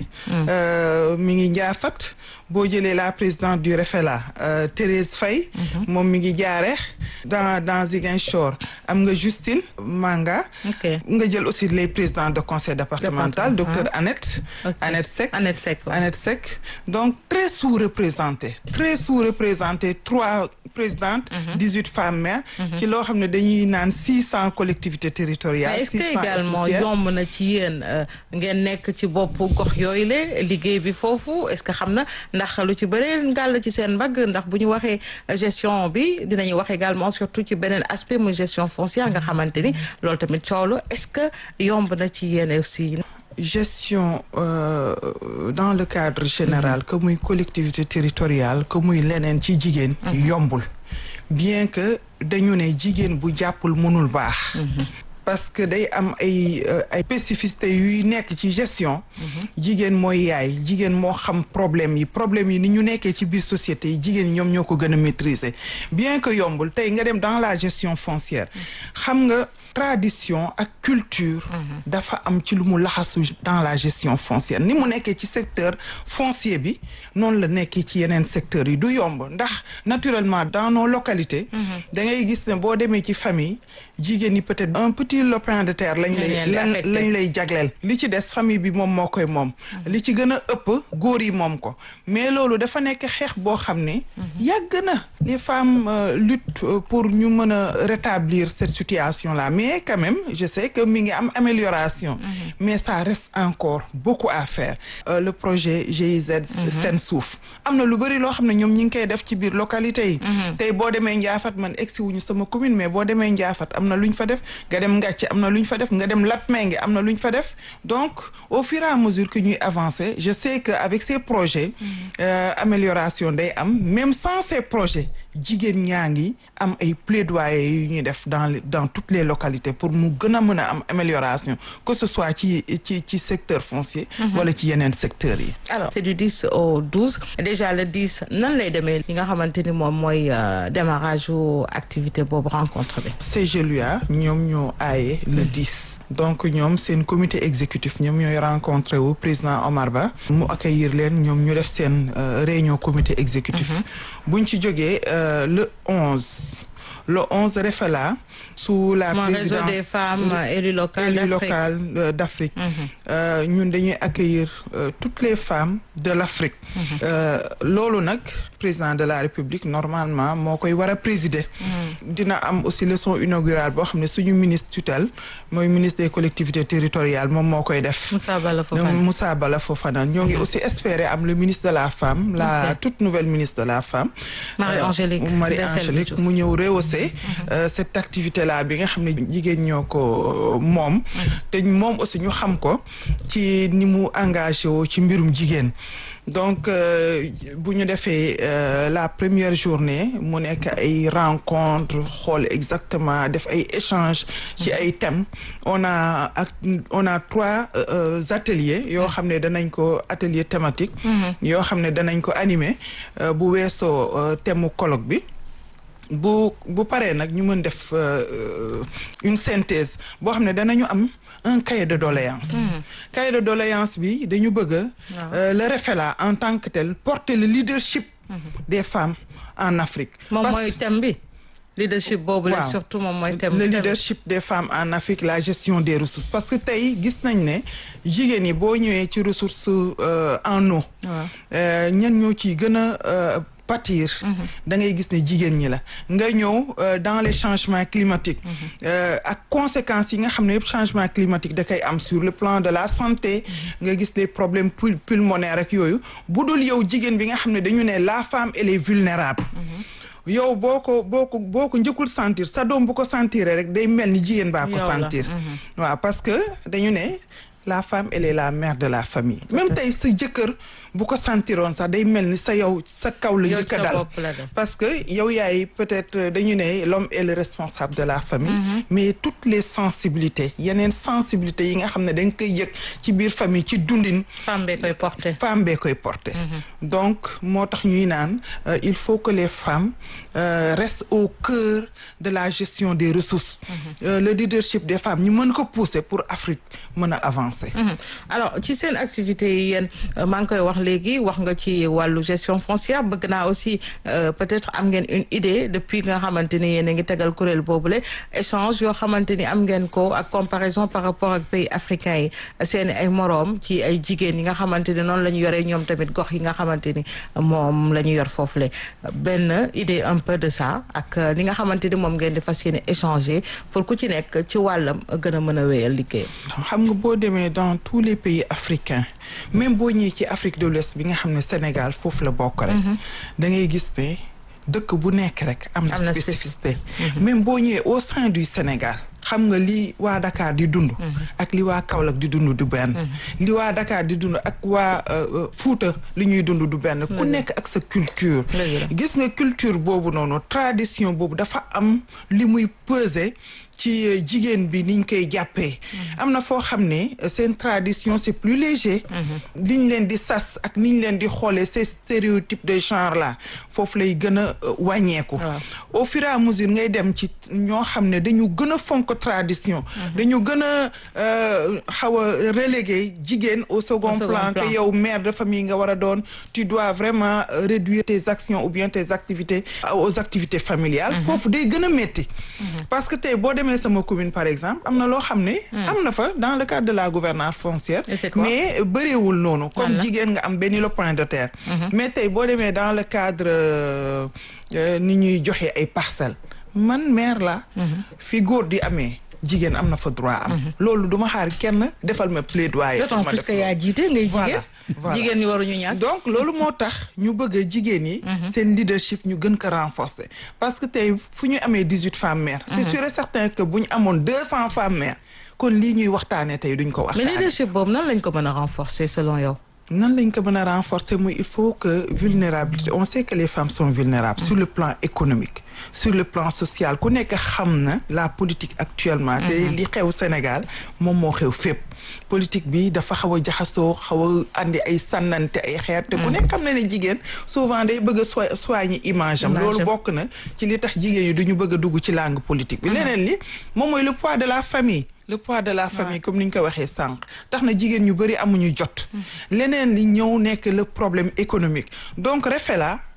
mi ngi Ndiafat. boo jëlee la présidente du REFELA euh, Thérèse Faye moom mi ngi jaareex dans dans Ziguinchor am nga Justine Manga nga jël aussi les présidents de conseil départemental docteur Annette Annette Seck Annette Seck Annette Seck donc très sous-représenté très sous-représenté trois présidentes dix-huit femmes maires ci loo xam ne dañuy naan six cent collectivités territoriales est-ce que également yomb na ci yéen ngeen nekk ci bopp gox yooyu la liggéey bi foofu est-ce que xam na ndax lu ci bëree ngàll ci seen mbagg ndax bu ñu waxee gestion bi dinañu wax également surtout ci beneen aspect muy gestion foncière nga xamante ni loolu tamit coow la est-ce que yomb na ci yéen aussi. gestion euh, dans le cadre général que muy collectivité territoriale que muy leneen ci jigéen yombul bien que dañu ne jigéen bu jàppul mënul baax parce que day am ay ay spécificité yuy nekk ci gestion jigéen mooy yaay jigéen moo xam problème yi problème yi ni ñu nekkee ci biir société yi jigéen yi ñoom ñoo ko gën a maîtriser bien que yombul tey nga dem dans la gestion foncière xam nga tradition ak culture dafa am ci lu mu laxasu dans la gestion foncière ni mu nekkee ci secteur foncier bi noonu la nekkee ci yeneen secteurs yi du yomb ndax naturellement dans nos localités da ngay gis ne boo demee ci famille jigéen ñi peut-être un petit lopin de terre lañ lay lañ lay jagleel li ci des famille bi moom moo koy moom li ci gën a ëpp góor yi moom ko mais loolu dafa nekk xeex boo xam ne yàgg na les femmes luttent pour ñu mën a rétablir cette situation là mais quand même je sais que mi ngi am amélioration mais ça reste encore beaucoup à faire le projet GIZ Sen Suuf am na lu bëri loo xam ne ñoom ñi ngi koy def ci biir localité yi tey boo demee Ndiafat man egsi wuñu sama commune mais boo demee Ndiafat am na lu ñu fa def nga dem Ngàcc am na lu ñu fa def nga dem Latmingué am na lu ñu fa def donc au fur et à mesure que ñuy avancer je sais que avec ces projets amélioration day am même sans ces projets jigéen ñaa ngi am ay plaidoyer yu ñuy def dans dans toutes les localités pour mu gën a mën a am amélioration que ce soit ci ci ci secteur foncier wala ci yeneen secteurs yi alors c'est du 10 au 12 déjà le 10 nan lay demee li nga xamante ni moom mooy démarrage u activité boobu rencontre bi CGLUA ñoom ñoo aaye le 10 donc ñoom seen comité exécutif ñoom ñooy rencontré wu président Omar Ba mu accueillir leen ñoom ñu def seen réunion comité exécutif buñ ci jógee le 11 le 11 Refela sous la Mon présidence réseau des femmes élues locales élues d'Afrique. locales euh, d'Afrique ñun dañuy accueillir euh, toutes les femmes de l'Afrique Euh, loolu nag président de la république normalement moo koy war a présider. dina am aussi leçon inaugurale boo xam ne suñu ministre tutelle mooy ministre des collectivités territoriales moom moo koy def. Moussa Bala Fofana Moussa Bala Fofana ñoo ngi aussi espérer am le ministre de la femme la toute nouvelle ministre de la femme. Marie-Angélique Marie-Angélique mu ñëw rehausser cette activité là bi nga xam ne jigéen ñoo ko moom. te moom aussi ñu xam ko ci ni mu engagé woo ci mbirum jigéen. donc bu ñu defee la première journée mu nekk ay rencontre xool exactement def ay échanges ci ay thèmes on a ak on a trois ateliers yoo xam ne danañ ko atelier thématique yoo xam ne danañ ko animer bu weesoo thème mu colloque bi bu bu paree nag ñu mën def une synthèse boo xam ne danañu am un cahier de doléance cahier de doléance bi dañu bëgg le REFELA en tant que tel porter le leadership des femmes en Afrique moom mooy thème bi leadership boobu la surtout moom mooy thème le leadership des femmes en Afrique la gestion des ressources parce que tey gis nañ ne jigéen ñi boo ñëwee ci ressources en eau ñan ñoo ciy gën a pâtir da ngay gis ne jigéen ñi la nga ñëw dans les changements climatiques ak conséquences yi nga xam ne yëpp changement climatique da koy am sur le plan de la santé nga gis les problèmes pulmonaires ak yooyu bu dul yow jigéen bi nga xam ne dañu ne la femme elle est vulnérable yow boo ko boo ko boo ko njëkkul sentir sa doom bu ko sentiree rek day mel ni jigéen baa ko sentir waaw parce que dañu ne la femme elle est la mère de la famille même tey sa jëkkër bu ko sentiroon sax day mel ni sa yow sa kaw la njëkk a dal parce que yow yaay peut-être dañu ne l'homme est le responsable de la famille mais toutes les sensibilités yeneen sensibilités yi nga xam ne da nga koy yëg ci biir famille ci dundin femme bee koy porter femme bee koy porter donc moo tax ñuy naan il faut que les femmes restent au cœur de la gestion des ressources le leadership des femmes ñu mën ko pousser pour Afrique mën a avancer alors ci seen activité yi yéen maa ngi koy wax léegi wax nga ci wàllu gestion foncière bëgg naa aussi peut-être am ngeen une idée depuis nga xamante ni yéen a ngi tegal kuréel boobule échange yoo xamante ni am ngeen ko ak comparaison par rapport ak pays africains yi seen ay moroom ci ay jigéen yi nga xamante ni noonu la ñu yoree ñoom tamit gox yi nga xamante ni moom la ñu yor foofule benn idée un peu de ça ak li nga xamante ni moom ngeen di fas yéene échanger pour ku ci nekk ci wàllam gën a mën a wéyal liggéey. xam nga boo demee dans tous les pays africains même boo ñëwee ci Afrique de l'Ouest bi nga xam ne Sénégal foofu la bokk rek da ngay gis ne dëkk bu nekk rek am na spécificité même boo ñëwee au sein du Sénégal xam nga li waa Dakar di dund ak li waa Kaolack di dund du benn li waa Dakar di dund ak waa Fuuta li ñuy dund du benn ku nekk ak sa culture gis nga culture boobu noonu tradition boobu dafa am li muy peser ci jigéen bi niñ koy jàppee am na foo xam ne seen tradition c'est plus léger liñ leen di sas ak niñ leen di xoolee ces stéréotypes de genre là foofu lay gën a wàññeeku au fur et à mesure ngay dem ci ñoo xam ne dañu gën a fonk tradition dañu gën a xaw a relégué jigéen au second plan que yow mère de famille nga war a doon tu dois vraiment réduire tes actions ou bien tes activités aux activités familiales foofu day gën a métti parce que tey boo demee sama commune par exemple am na loo xam ne am na fa dans le cadre de la gouvernance foncière mais bëreewul noonu comme jigéen nga am benn lopin de terre mais tey boo demee dans le cadre ni ñuy joxe ay parcelles man maire la fi góor di amee jigéen am na fa droit am loolu duma xaar kenn defal ma plaidoyer d'autant plus que yaa jiite ngay jigéen jigéen ñi waruñu ñàkk donc loolu moo tax ñu bëgg a jigéen yi seen leadership ñu gën ko renforcer parce que tey fu ñu amee dix huit femmes maires c'est sûr et certain que bu ñu amoon deux cent femmes maires kon lii ñuy waxtaanee tey duñ ko waxtaanee mais leadership boobu nan lañ ko mën a renforcer selon yow nan lañ ko mën a renforcer mooy il faut que vulnérabilité on sait que les femmes sont vulnérables sur le plan économique sur le plan social ku nekk xam na la politique actuellement te li xew Sénégal moom moo xew fépp politique bi dafa xaw a jaxasoo xaw a andi ay sànnante ay xeer te ku nekk xam na ne jigéen souvent day bëgg a soi soigner image am loolu bokk na ci li tax jigéen yi duñu bëgg a dugg ci langue politique bi leneen li moom mooy le poids de la famille le poids de la famille comme ni ñu ko waxee sànq tax na jigéen ñu bëri amuñu jot leneen li ñëw nekk le problème économique donc REFELA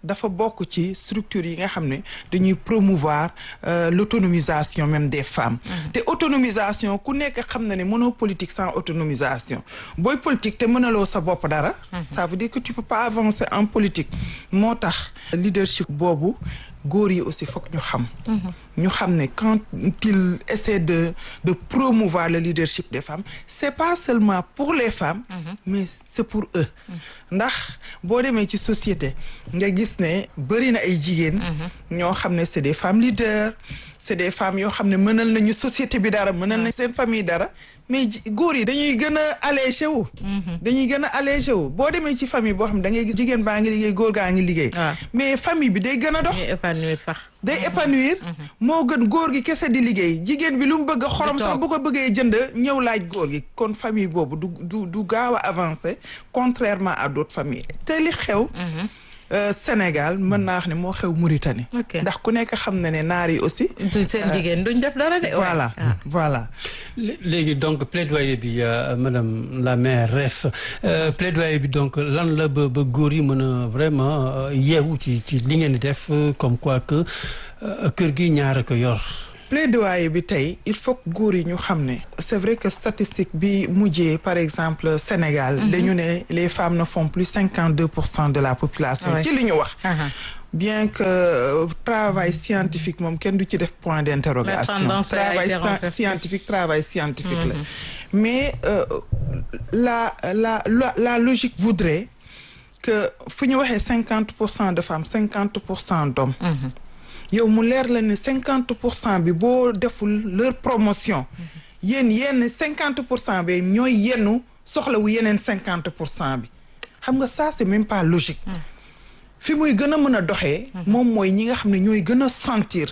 dafa bokk ci structure yi nga xam ne dañuy promouvoir l'autonomisation même des femmes te autonomisation ku nekk xam na ne mënoo politique sans autonomisation booy politique te mënaloo sa bopp dara ça veut dire que tu peux pas avancer en politique moo tax leadership boobu góor yi aussi foog ñu xam ñu xam ne quand il essaie de de promouvoir le leadership des femmes c'est pas seulement pour les femmes mais c'est pour eux ndax boo demee ci société nga gis ne bëri na ay jigéen ñoo xam ne c'est des femmes leaders c'est des femmes yoo xam ne mënal nañu société bi dara mënal nañ seen famille dara mais góor yi dañuy gën a allégé wu dañuy gën a allégé wu boo demee ci famille boo xam ne da ngay gis jigéen baa ngi liggéey góor gaa ngi liggéey mais famille bi day gën a dox épanouir sax day épanouir moo gën góor gi kese di liggéey jigéen bi lu mu bëgg a xorom sax bu ko bëggee jënd ñëw laaj góor gi kon famille boobu du du du gaaw a avancer contrairement à d'autres familles te li xew Sénégal mën naa wax ne moo xew Mauritanie ndax ku nekk xam na ne naar yi aussi seen jigéen duñ def dara de voilà voilà léegi donc plaidoyer bi madame la mairesse plaidoyer bi donc lan la ba ba góor yi mën a vraiment yeewu ci ci li ngeen di def comme quoi que kër gi ñaar a ko yor plaidoyer bi tey il faut que góor yi ñu xam ne c'est vrai que statistique bi mujjee par exemple Sénégal dañu ne les femmes ne font plus cinquante deux pour cent de la population ci li ñu wax bien que travail scientifique moom kenn du ci def point d'interrogation travail scientifique travail scientifique la mais la la la la logique voudrait que fu ñu waxee cinquante pour cent de femmes cinquante pour cent d'hommes yow mu leer la ne cinquante pour cent bi boo deful leur promotion yéen yenn cinquante pour cent bi ñooy yennu soxlawu yeneen cinquante pour cent bi xam nga ça c'est même pas logique fi muy gën a mën a doxee moom mooy ñi nga xam ne ñooy gën a sentir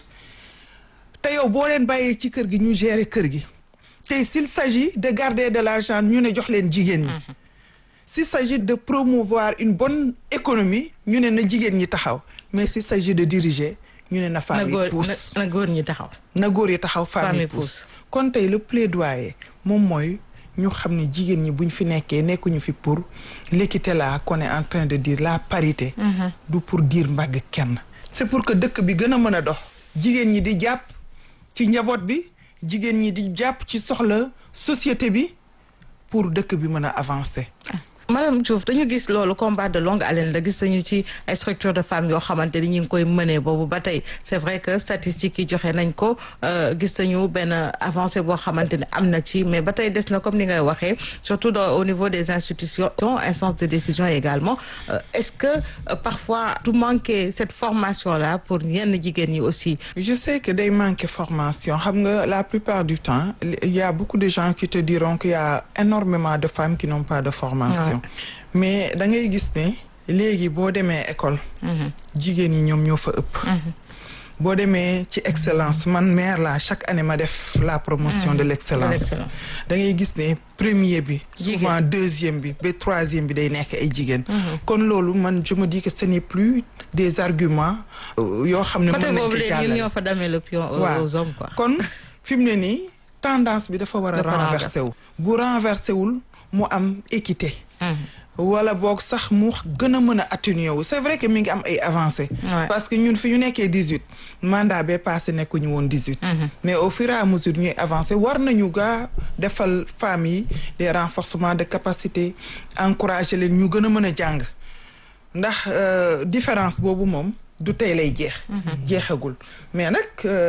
te yow boo leen bàyyee ci kër gi ñu gérer kër gi tey s'il s'agit de garder de l'argent ñu ne jox leen jigéen ñi s'il s'agit de promouvoir une bonne économie ñu ne na jigéen ñi taxaw mais s'il s'agit de diriger ñu ne na femme yi pousse na góor ñi taxaw na góor yi taxaw femme yi pousse kon tey le plaidoyer moom mooy ñu xam ne jigéen ñi buñ fi nekkee nekkuñu fi pour l'équité là qu'on est en train de dire la parité du pour dire mbagg kenn c'est pour que dëkk bi gën a mën a dox jigéen ñi di jàpp ci njaboot bi jigéen ñi di jàpp ci soxla société bi pour dëkk bi mën a avancer madame Diouf dañu gis loolu combat de longue haleine la gis nañu ci ay structure de femmes yoo xamante ni ñu ngi koy mënee boobu ba tey c'est vrai que statistiques yi joxe nañ ko gis nañu benn avancée boo xamante ne am na ci mais ba tey des na comme ni ngay waxee surtout dans au niveau des institutions instances de décision également est-ce que parfois du manquer cette formation là pour yenn jigéen ñi aussi je sais que day manquer formation xam nga la plupart du temps il y a beaucoup de gens qui te diront qu'il y a énormément de femmes qui n'ont pas de formation mais da ngay gis ne léegi boo demee école jigéen ñi ñoom ñoo fa ëpp boo demee ci excellence man maire la chaque année ma def la promotion de l'excellence da ngay gis ne premier bi souvent deuxième bi ba troisième bi day nekk ay jigéen kon loolu man je me dis que ce n'est plus des arguments yoo xam ne mën nañ ko jàllale ñoo fa damee le pion aux hommes quoi kon fi mu ne nii tendance bi dafa war a renverser wu bu renverser wul mu am équité wala boog sax mu gën a mën a atténuer wu c'est vrai que mi ngi am ay avancées parce que ñun fi ñu nekkee dix-huit mandat bee passé nekkuñu woon dix-huit mais au fur et à mesure ñuy avancer war nañu gaa defal femmes yi des renforcements de capacité encourager leen ñu gën a mën a jàng ndax différence boobu moom du tey lay jeex jeexagul mais nag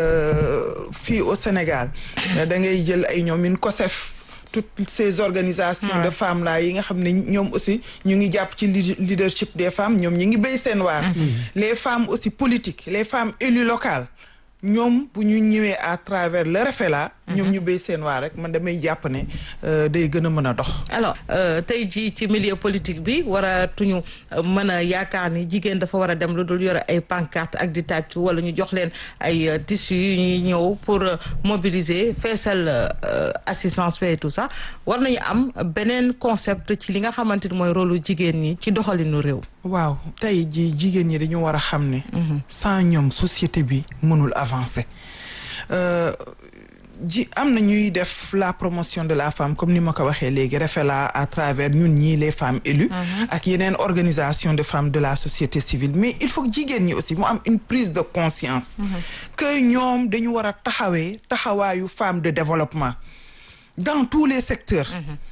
fii au Sénégal da ngay jël ay ñoom min COSEF toutes ces organisations de femmes là yi nga xam ne ñoom aussi ñu ngi jàpp ci leadership des femmes ñoom ñi ngi béy seen waar les femmes aussi politiques les femmes élues locales ñoom bu ñu ñëwee à travers le refet là ñoom ñu béy seen waar rek man damay jàpp ne day gën a mën a dox alors tey jii ci milieu politique bi waratuñu mën a yaakaar ni jigéen dafa war a dem lu dul yore ay pancarte ak di tàccu wala ñu jox leen ay tissus yu ñuy ñëw pour mobiliser feesal assistance et tout ça war nañu am beneen concept ci li nga xamante ni mooy rôle jigéen ñi ci doxalinu réew waaw tey jii jigéen ñi dañu war a xam ne sans ñoom société bi mënul avancer ji am na ñuy def la promotion de la femme comme ni ma ko waxee léegi refela à travers ñun ñii les femmes élues ak yeneen organisation de femmes de la société civile mais il faut que jigéen ñi aussi mu am une prise de conscience que ñoom dañu war a taxawee taxawaayu femme de développement dans tous les secteurs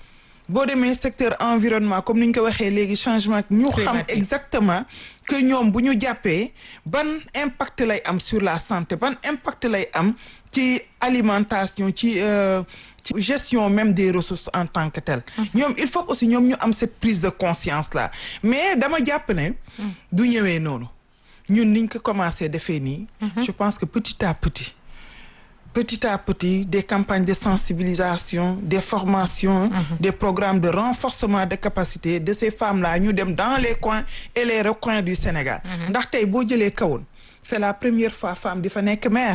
boo demee secteur environnement comme ni ñu ko waxee léegi changement ñu xam exactement que ñoom bu ñu jàppee ban impact lay am sur la santé ban impact lay am ci alimentation ci ci gestion même des ressources en tant que telles ñoom il faut aussi ñoom ñu am cette prise de conscience là mais dama jàpp ne du ñëwee noonu ñun niñ ko commencé defee nii je pense que petit à petit petit à petit des campagnes de sensibilisation des formations des programmes de renforcement de capacité de ces femmes-là ñu dem dans les coins et les recoins du Sénégal ndax tey boo jëlee kawoon c'est la première fois femme di fa nekk maire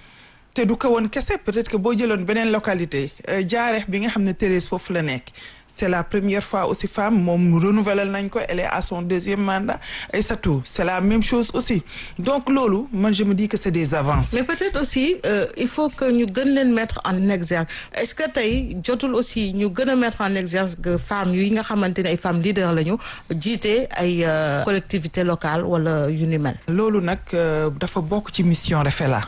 te du kawoon kese peut-être que boo jëloon beneen localité jaareex bi nga xam ne Thérèse foofu la nekk c'est la première fois aussi femme moom renouvelal nañ ko elle est à son deuxième mandat Aïssatou c'est la même chose aussi donc loolu man je me dis que c'est des avances mais peut-être aussi euh, il faut que ñu gën leen mettre en exergue est-ce que tey jotul aussi ñu gën a mettre en exergue femmes yi nga xamante ne ay femmes leaders lañu jiite ay collectivités locales wala yu ni mel loolu nag dafa bokk ci mission Rafela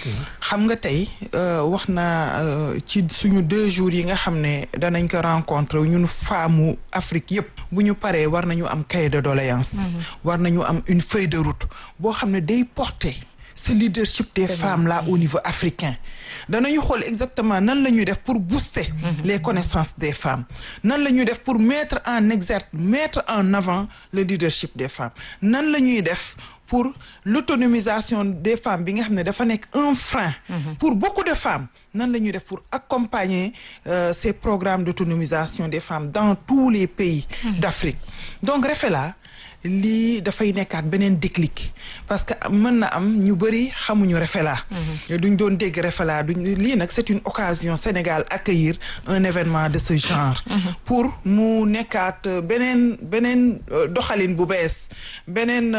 xam nga tey wax na ci suñu deux jours yi nga xam ne danañ ko rencontrer ñun femme Afrique yëpp bu ñu paree war nañu am cahier de doléance war nañu am une feuille de route boo xam ne day porter ce leadership des femmes là au niveau africain danañu xool exactement nan la ñuy def pour booster les connaissances des femmes nan la ñuy def pour mettre en exergue mettre en avant le leadership des femmes nan la ñuy def pour l'autonomisation des femmes bi nga xam ne dafa nekk un frein pour beaucoup de femmes nan la ñuy def pour accompagner euh, ces programmes d'autonomisation des femmes dans tous les pays d'Afrique donc Rafela lii dafay nekkaat beneen déclic parce que mën na am ñu bëri xamuñu Rafela duñ doon dégg Rafela duñ lii nag c'est une occasion Sénégal accueillir un événement de ce genre pour mu nekkaat beneen beneen doxalin bu bees beneen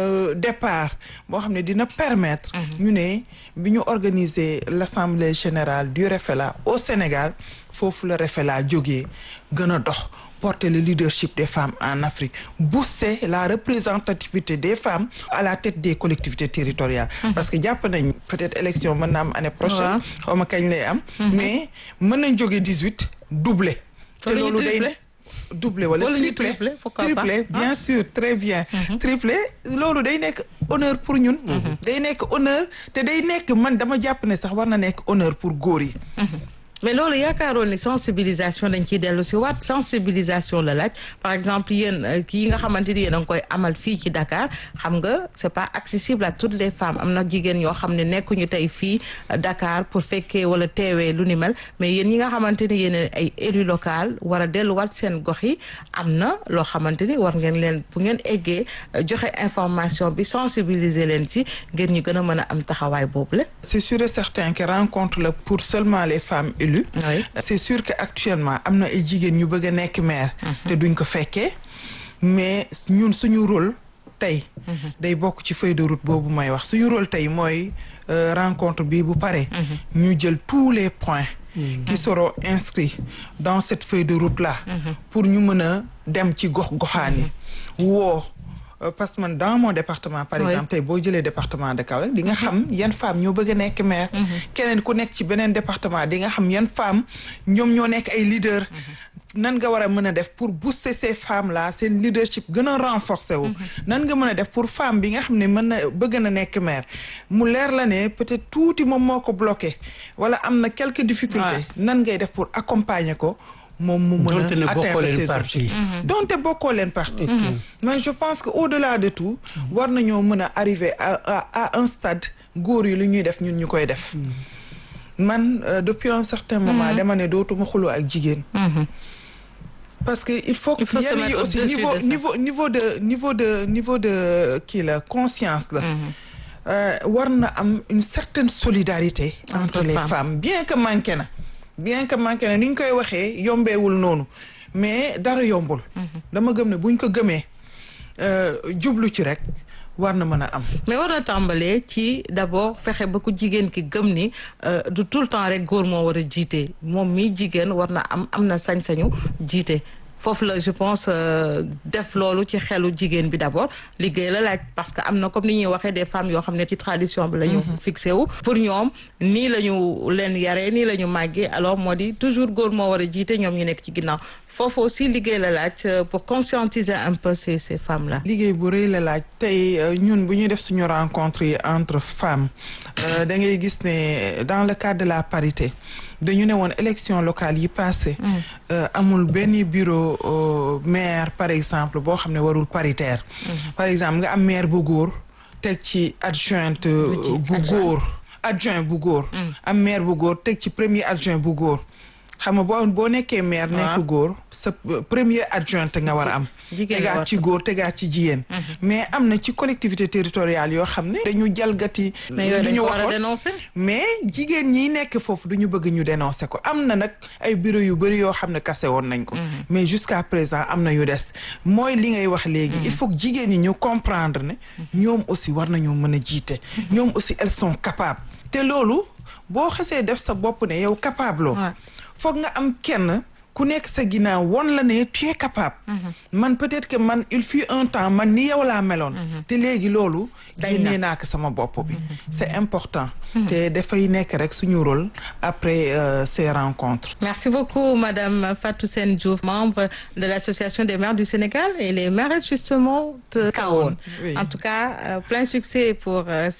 départ boo xam ne dina permettre ñu ne bi ñu organiser l'assemblée générale du Rafela au Sénégal foofu la Rafela jógee gën a dox porter le leadership des femmes en Afrique booster la représentativité des femmes à la tête des collectivités territoriales parce que jàpp nañ peut-être élection mën na am année prochaine xaw ma kañ lay am mais mën nañ jóge dix-huit doubler te loolu day doublé wala triplé triplé bien sûr très bien triplé loolu day nekk honneur pour ñun day nekk honneur te day nekk man dama jàpp ne sax war na nekk honneur pour góor yi mais loolu yaakaaroon ni sensibilisation dañ ciy dellu si waat sensibilisation la laaj par exemple yéen kii nga xamante ni yéen a ngi koy amal fii ci Dakar xam nga c'est pas accessible à toutes les femmes am na jigéen yoo xam ne nekkuñu tey fii Dakar pour fekkee wala teewee lu ni mel mais yéen ñi nga xamante ni yéen ay élu local war a delluwaat seen gox yi am na loo xamante ni war ngeen leen bu ngeen eggee joxe information bi sensibiliser leen ci ngeen ñu gën a mën a am taxawaay boobu la. c'est sûr et certain que rencontre la pour seulement les femmes élues Oui. c'est sûr que actuellement am na ay jigéen ñu bëgg a nekk maire te duñ ko fekkee mais ñun suñu rôle tey day bokk ci feuille de route boobu may wax suñu rôle tey mooy euh, rencontre bi bu pare ñu jël tous les points qui seront inscrits dans cette feuille de route là pour ñu mën a dem ci gox goxaan yi woo Euh, parce que man dans mon département par Oui. exemple tey boo jëlee département de Kaolack di nga xam yan femmes ñoo bëgg a nekk maire keneen ku nekk ci beneen département di nga xam yan femmes ñoom ñoo nekk ay leaders nan nga war a mën a def pour booster ces femmes là seen leadership gën a renforcer wu nan nga mën a def pour femme bi nga xam ne mën na bëgg na nekk maire mu leer la ne peut-être tuuti moom moo ko bloqué wala am na quelques difficultés nan ngay def pour accompagner ko moom mu mën Donte ne a bokkoo atteindre leen ses parti. objectifs Mhm. donte bokkoo leen parti mais je pense que au-delà de tout war nañoo mën a arriver à à à un stade góor yi lu ñuy def ñun ñu koy def man euh, depuis un certain moment dama ne dootuma xuloo ak jigéen parce que il faut que Il faut se yenn yi mettre aussi au-dessus niveau de ça. niveau niveau de niveau de niveau de kii la conscience la Euh, war na am une certaine solidarité entre, Entre les femmes. femmes bien que manqué na bien que manqué na ni ñu koy waxee yombeewul noonu mais dara yombul dama gëm ne buñ ko gëmee euh, jublu ci rek war na mën a am. mais war na tàmbalee ci d'abord fexe ba ku jigéen ki gëm ni du tout le temps rek góor moo war a jiite moom mii jigéen war na am am na sañ-sañu jiite. foofu la je pense def loolu ci xelu jigéen bi d'abord liggéey la laaj parce que am na comme ni ñuy waxee des femmes yoo xam ne ci tradition bi la ñu fixé wu pour ñoom nii la ñu leen yaree nii la ñu màggee alors moo di toujours góor moo war a jiite ñoom ñu nekk ci ginnaaw foofu aussi liggéey la laaj pour conscientiser un peu ces ces femmes là liggéey bu rëy la laaj tey ñun bu ñuy def suñu rencontre yi entre femmes da ngay gis ne dans le cadre de la parité dañu ne woon élection locale yi passé amul benn bureau maire par exemple boo xam ne warul paritaire par exemple nga am maire bu góor teg ci adjointe bu góor adjoint bu góor am maire bu góor teg ci premier adjoint bu góor xam nga boo boo nekkee maire nekk góor sa premier adjointe nga war a am tegaat ci góor tegaat ci jigéen mais am na ci collectivité territoriale yoo xam ne dañu jalgati lu ñu waxoon mais jigéen ñi nekk foofu du ñu bëgg ñu dénoncer ko am na nag ay bureau yu bëri yoo xam ne kase woon nañ ko mais jusqu'à présent am na yu des mooy li ngay wax léegi il faut que jigéen ñi ñu comprendre ne ñoom aussi war nañoo mën a jiite ñoom aussi elles sont capables te loolu boo xasee def sa bopp ne yow capable loo foog nga am kenn ku nekk sa ginnaaw won la ne tu es capable man peut-être que man il fut un temps man ni yow laa meloon te léegi loolu génnee naa ko sama bopp bi c'est important te dafay nekk rek suñu rôle après ces rencontres merci beaucoup madame Fatou Sène Diouf membre de l'association des maires du Sénégal et les maires justement de Kahone en tout cas plein succès pour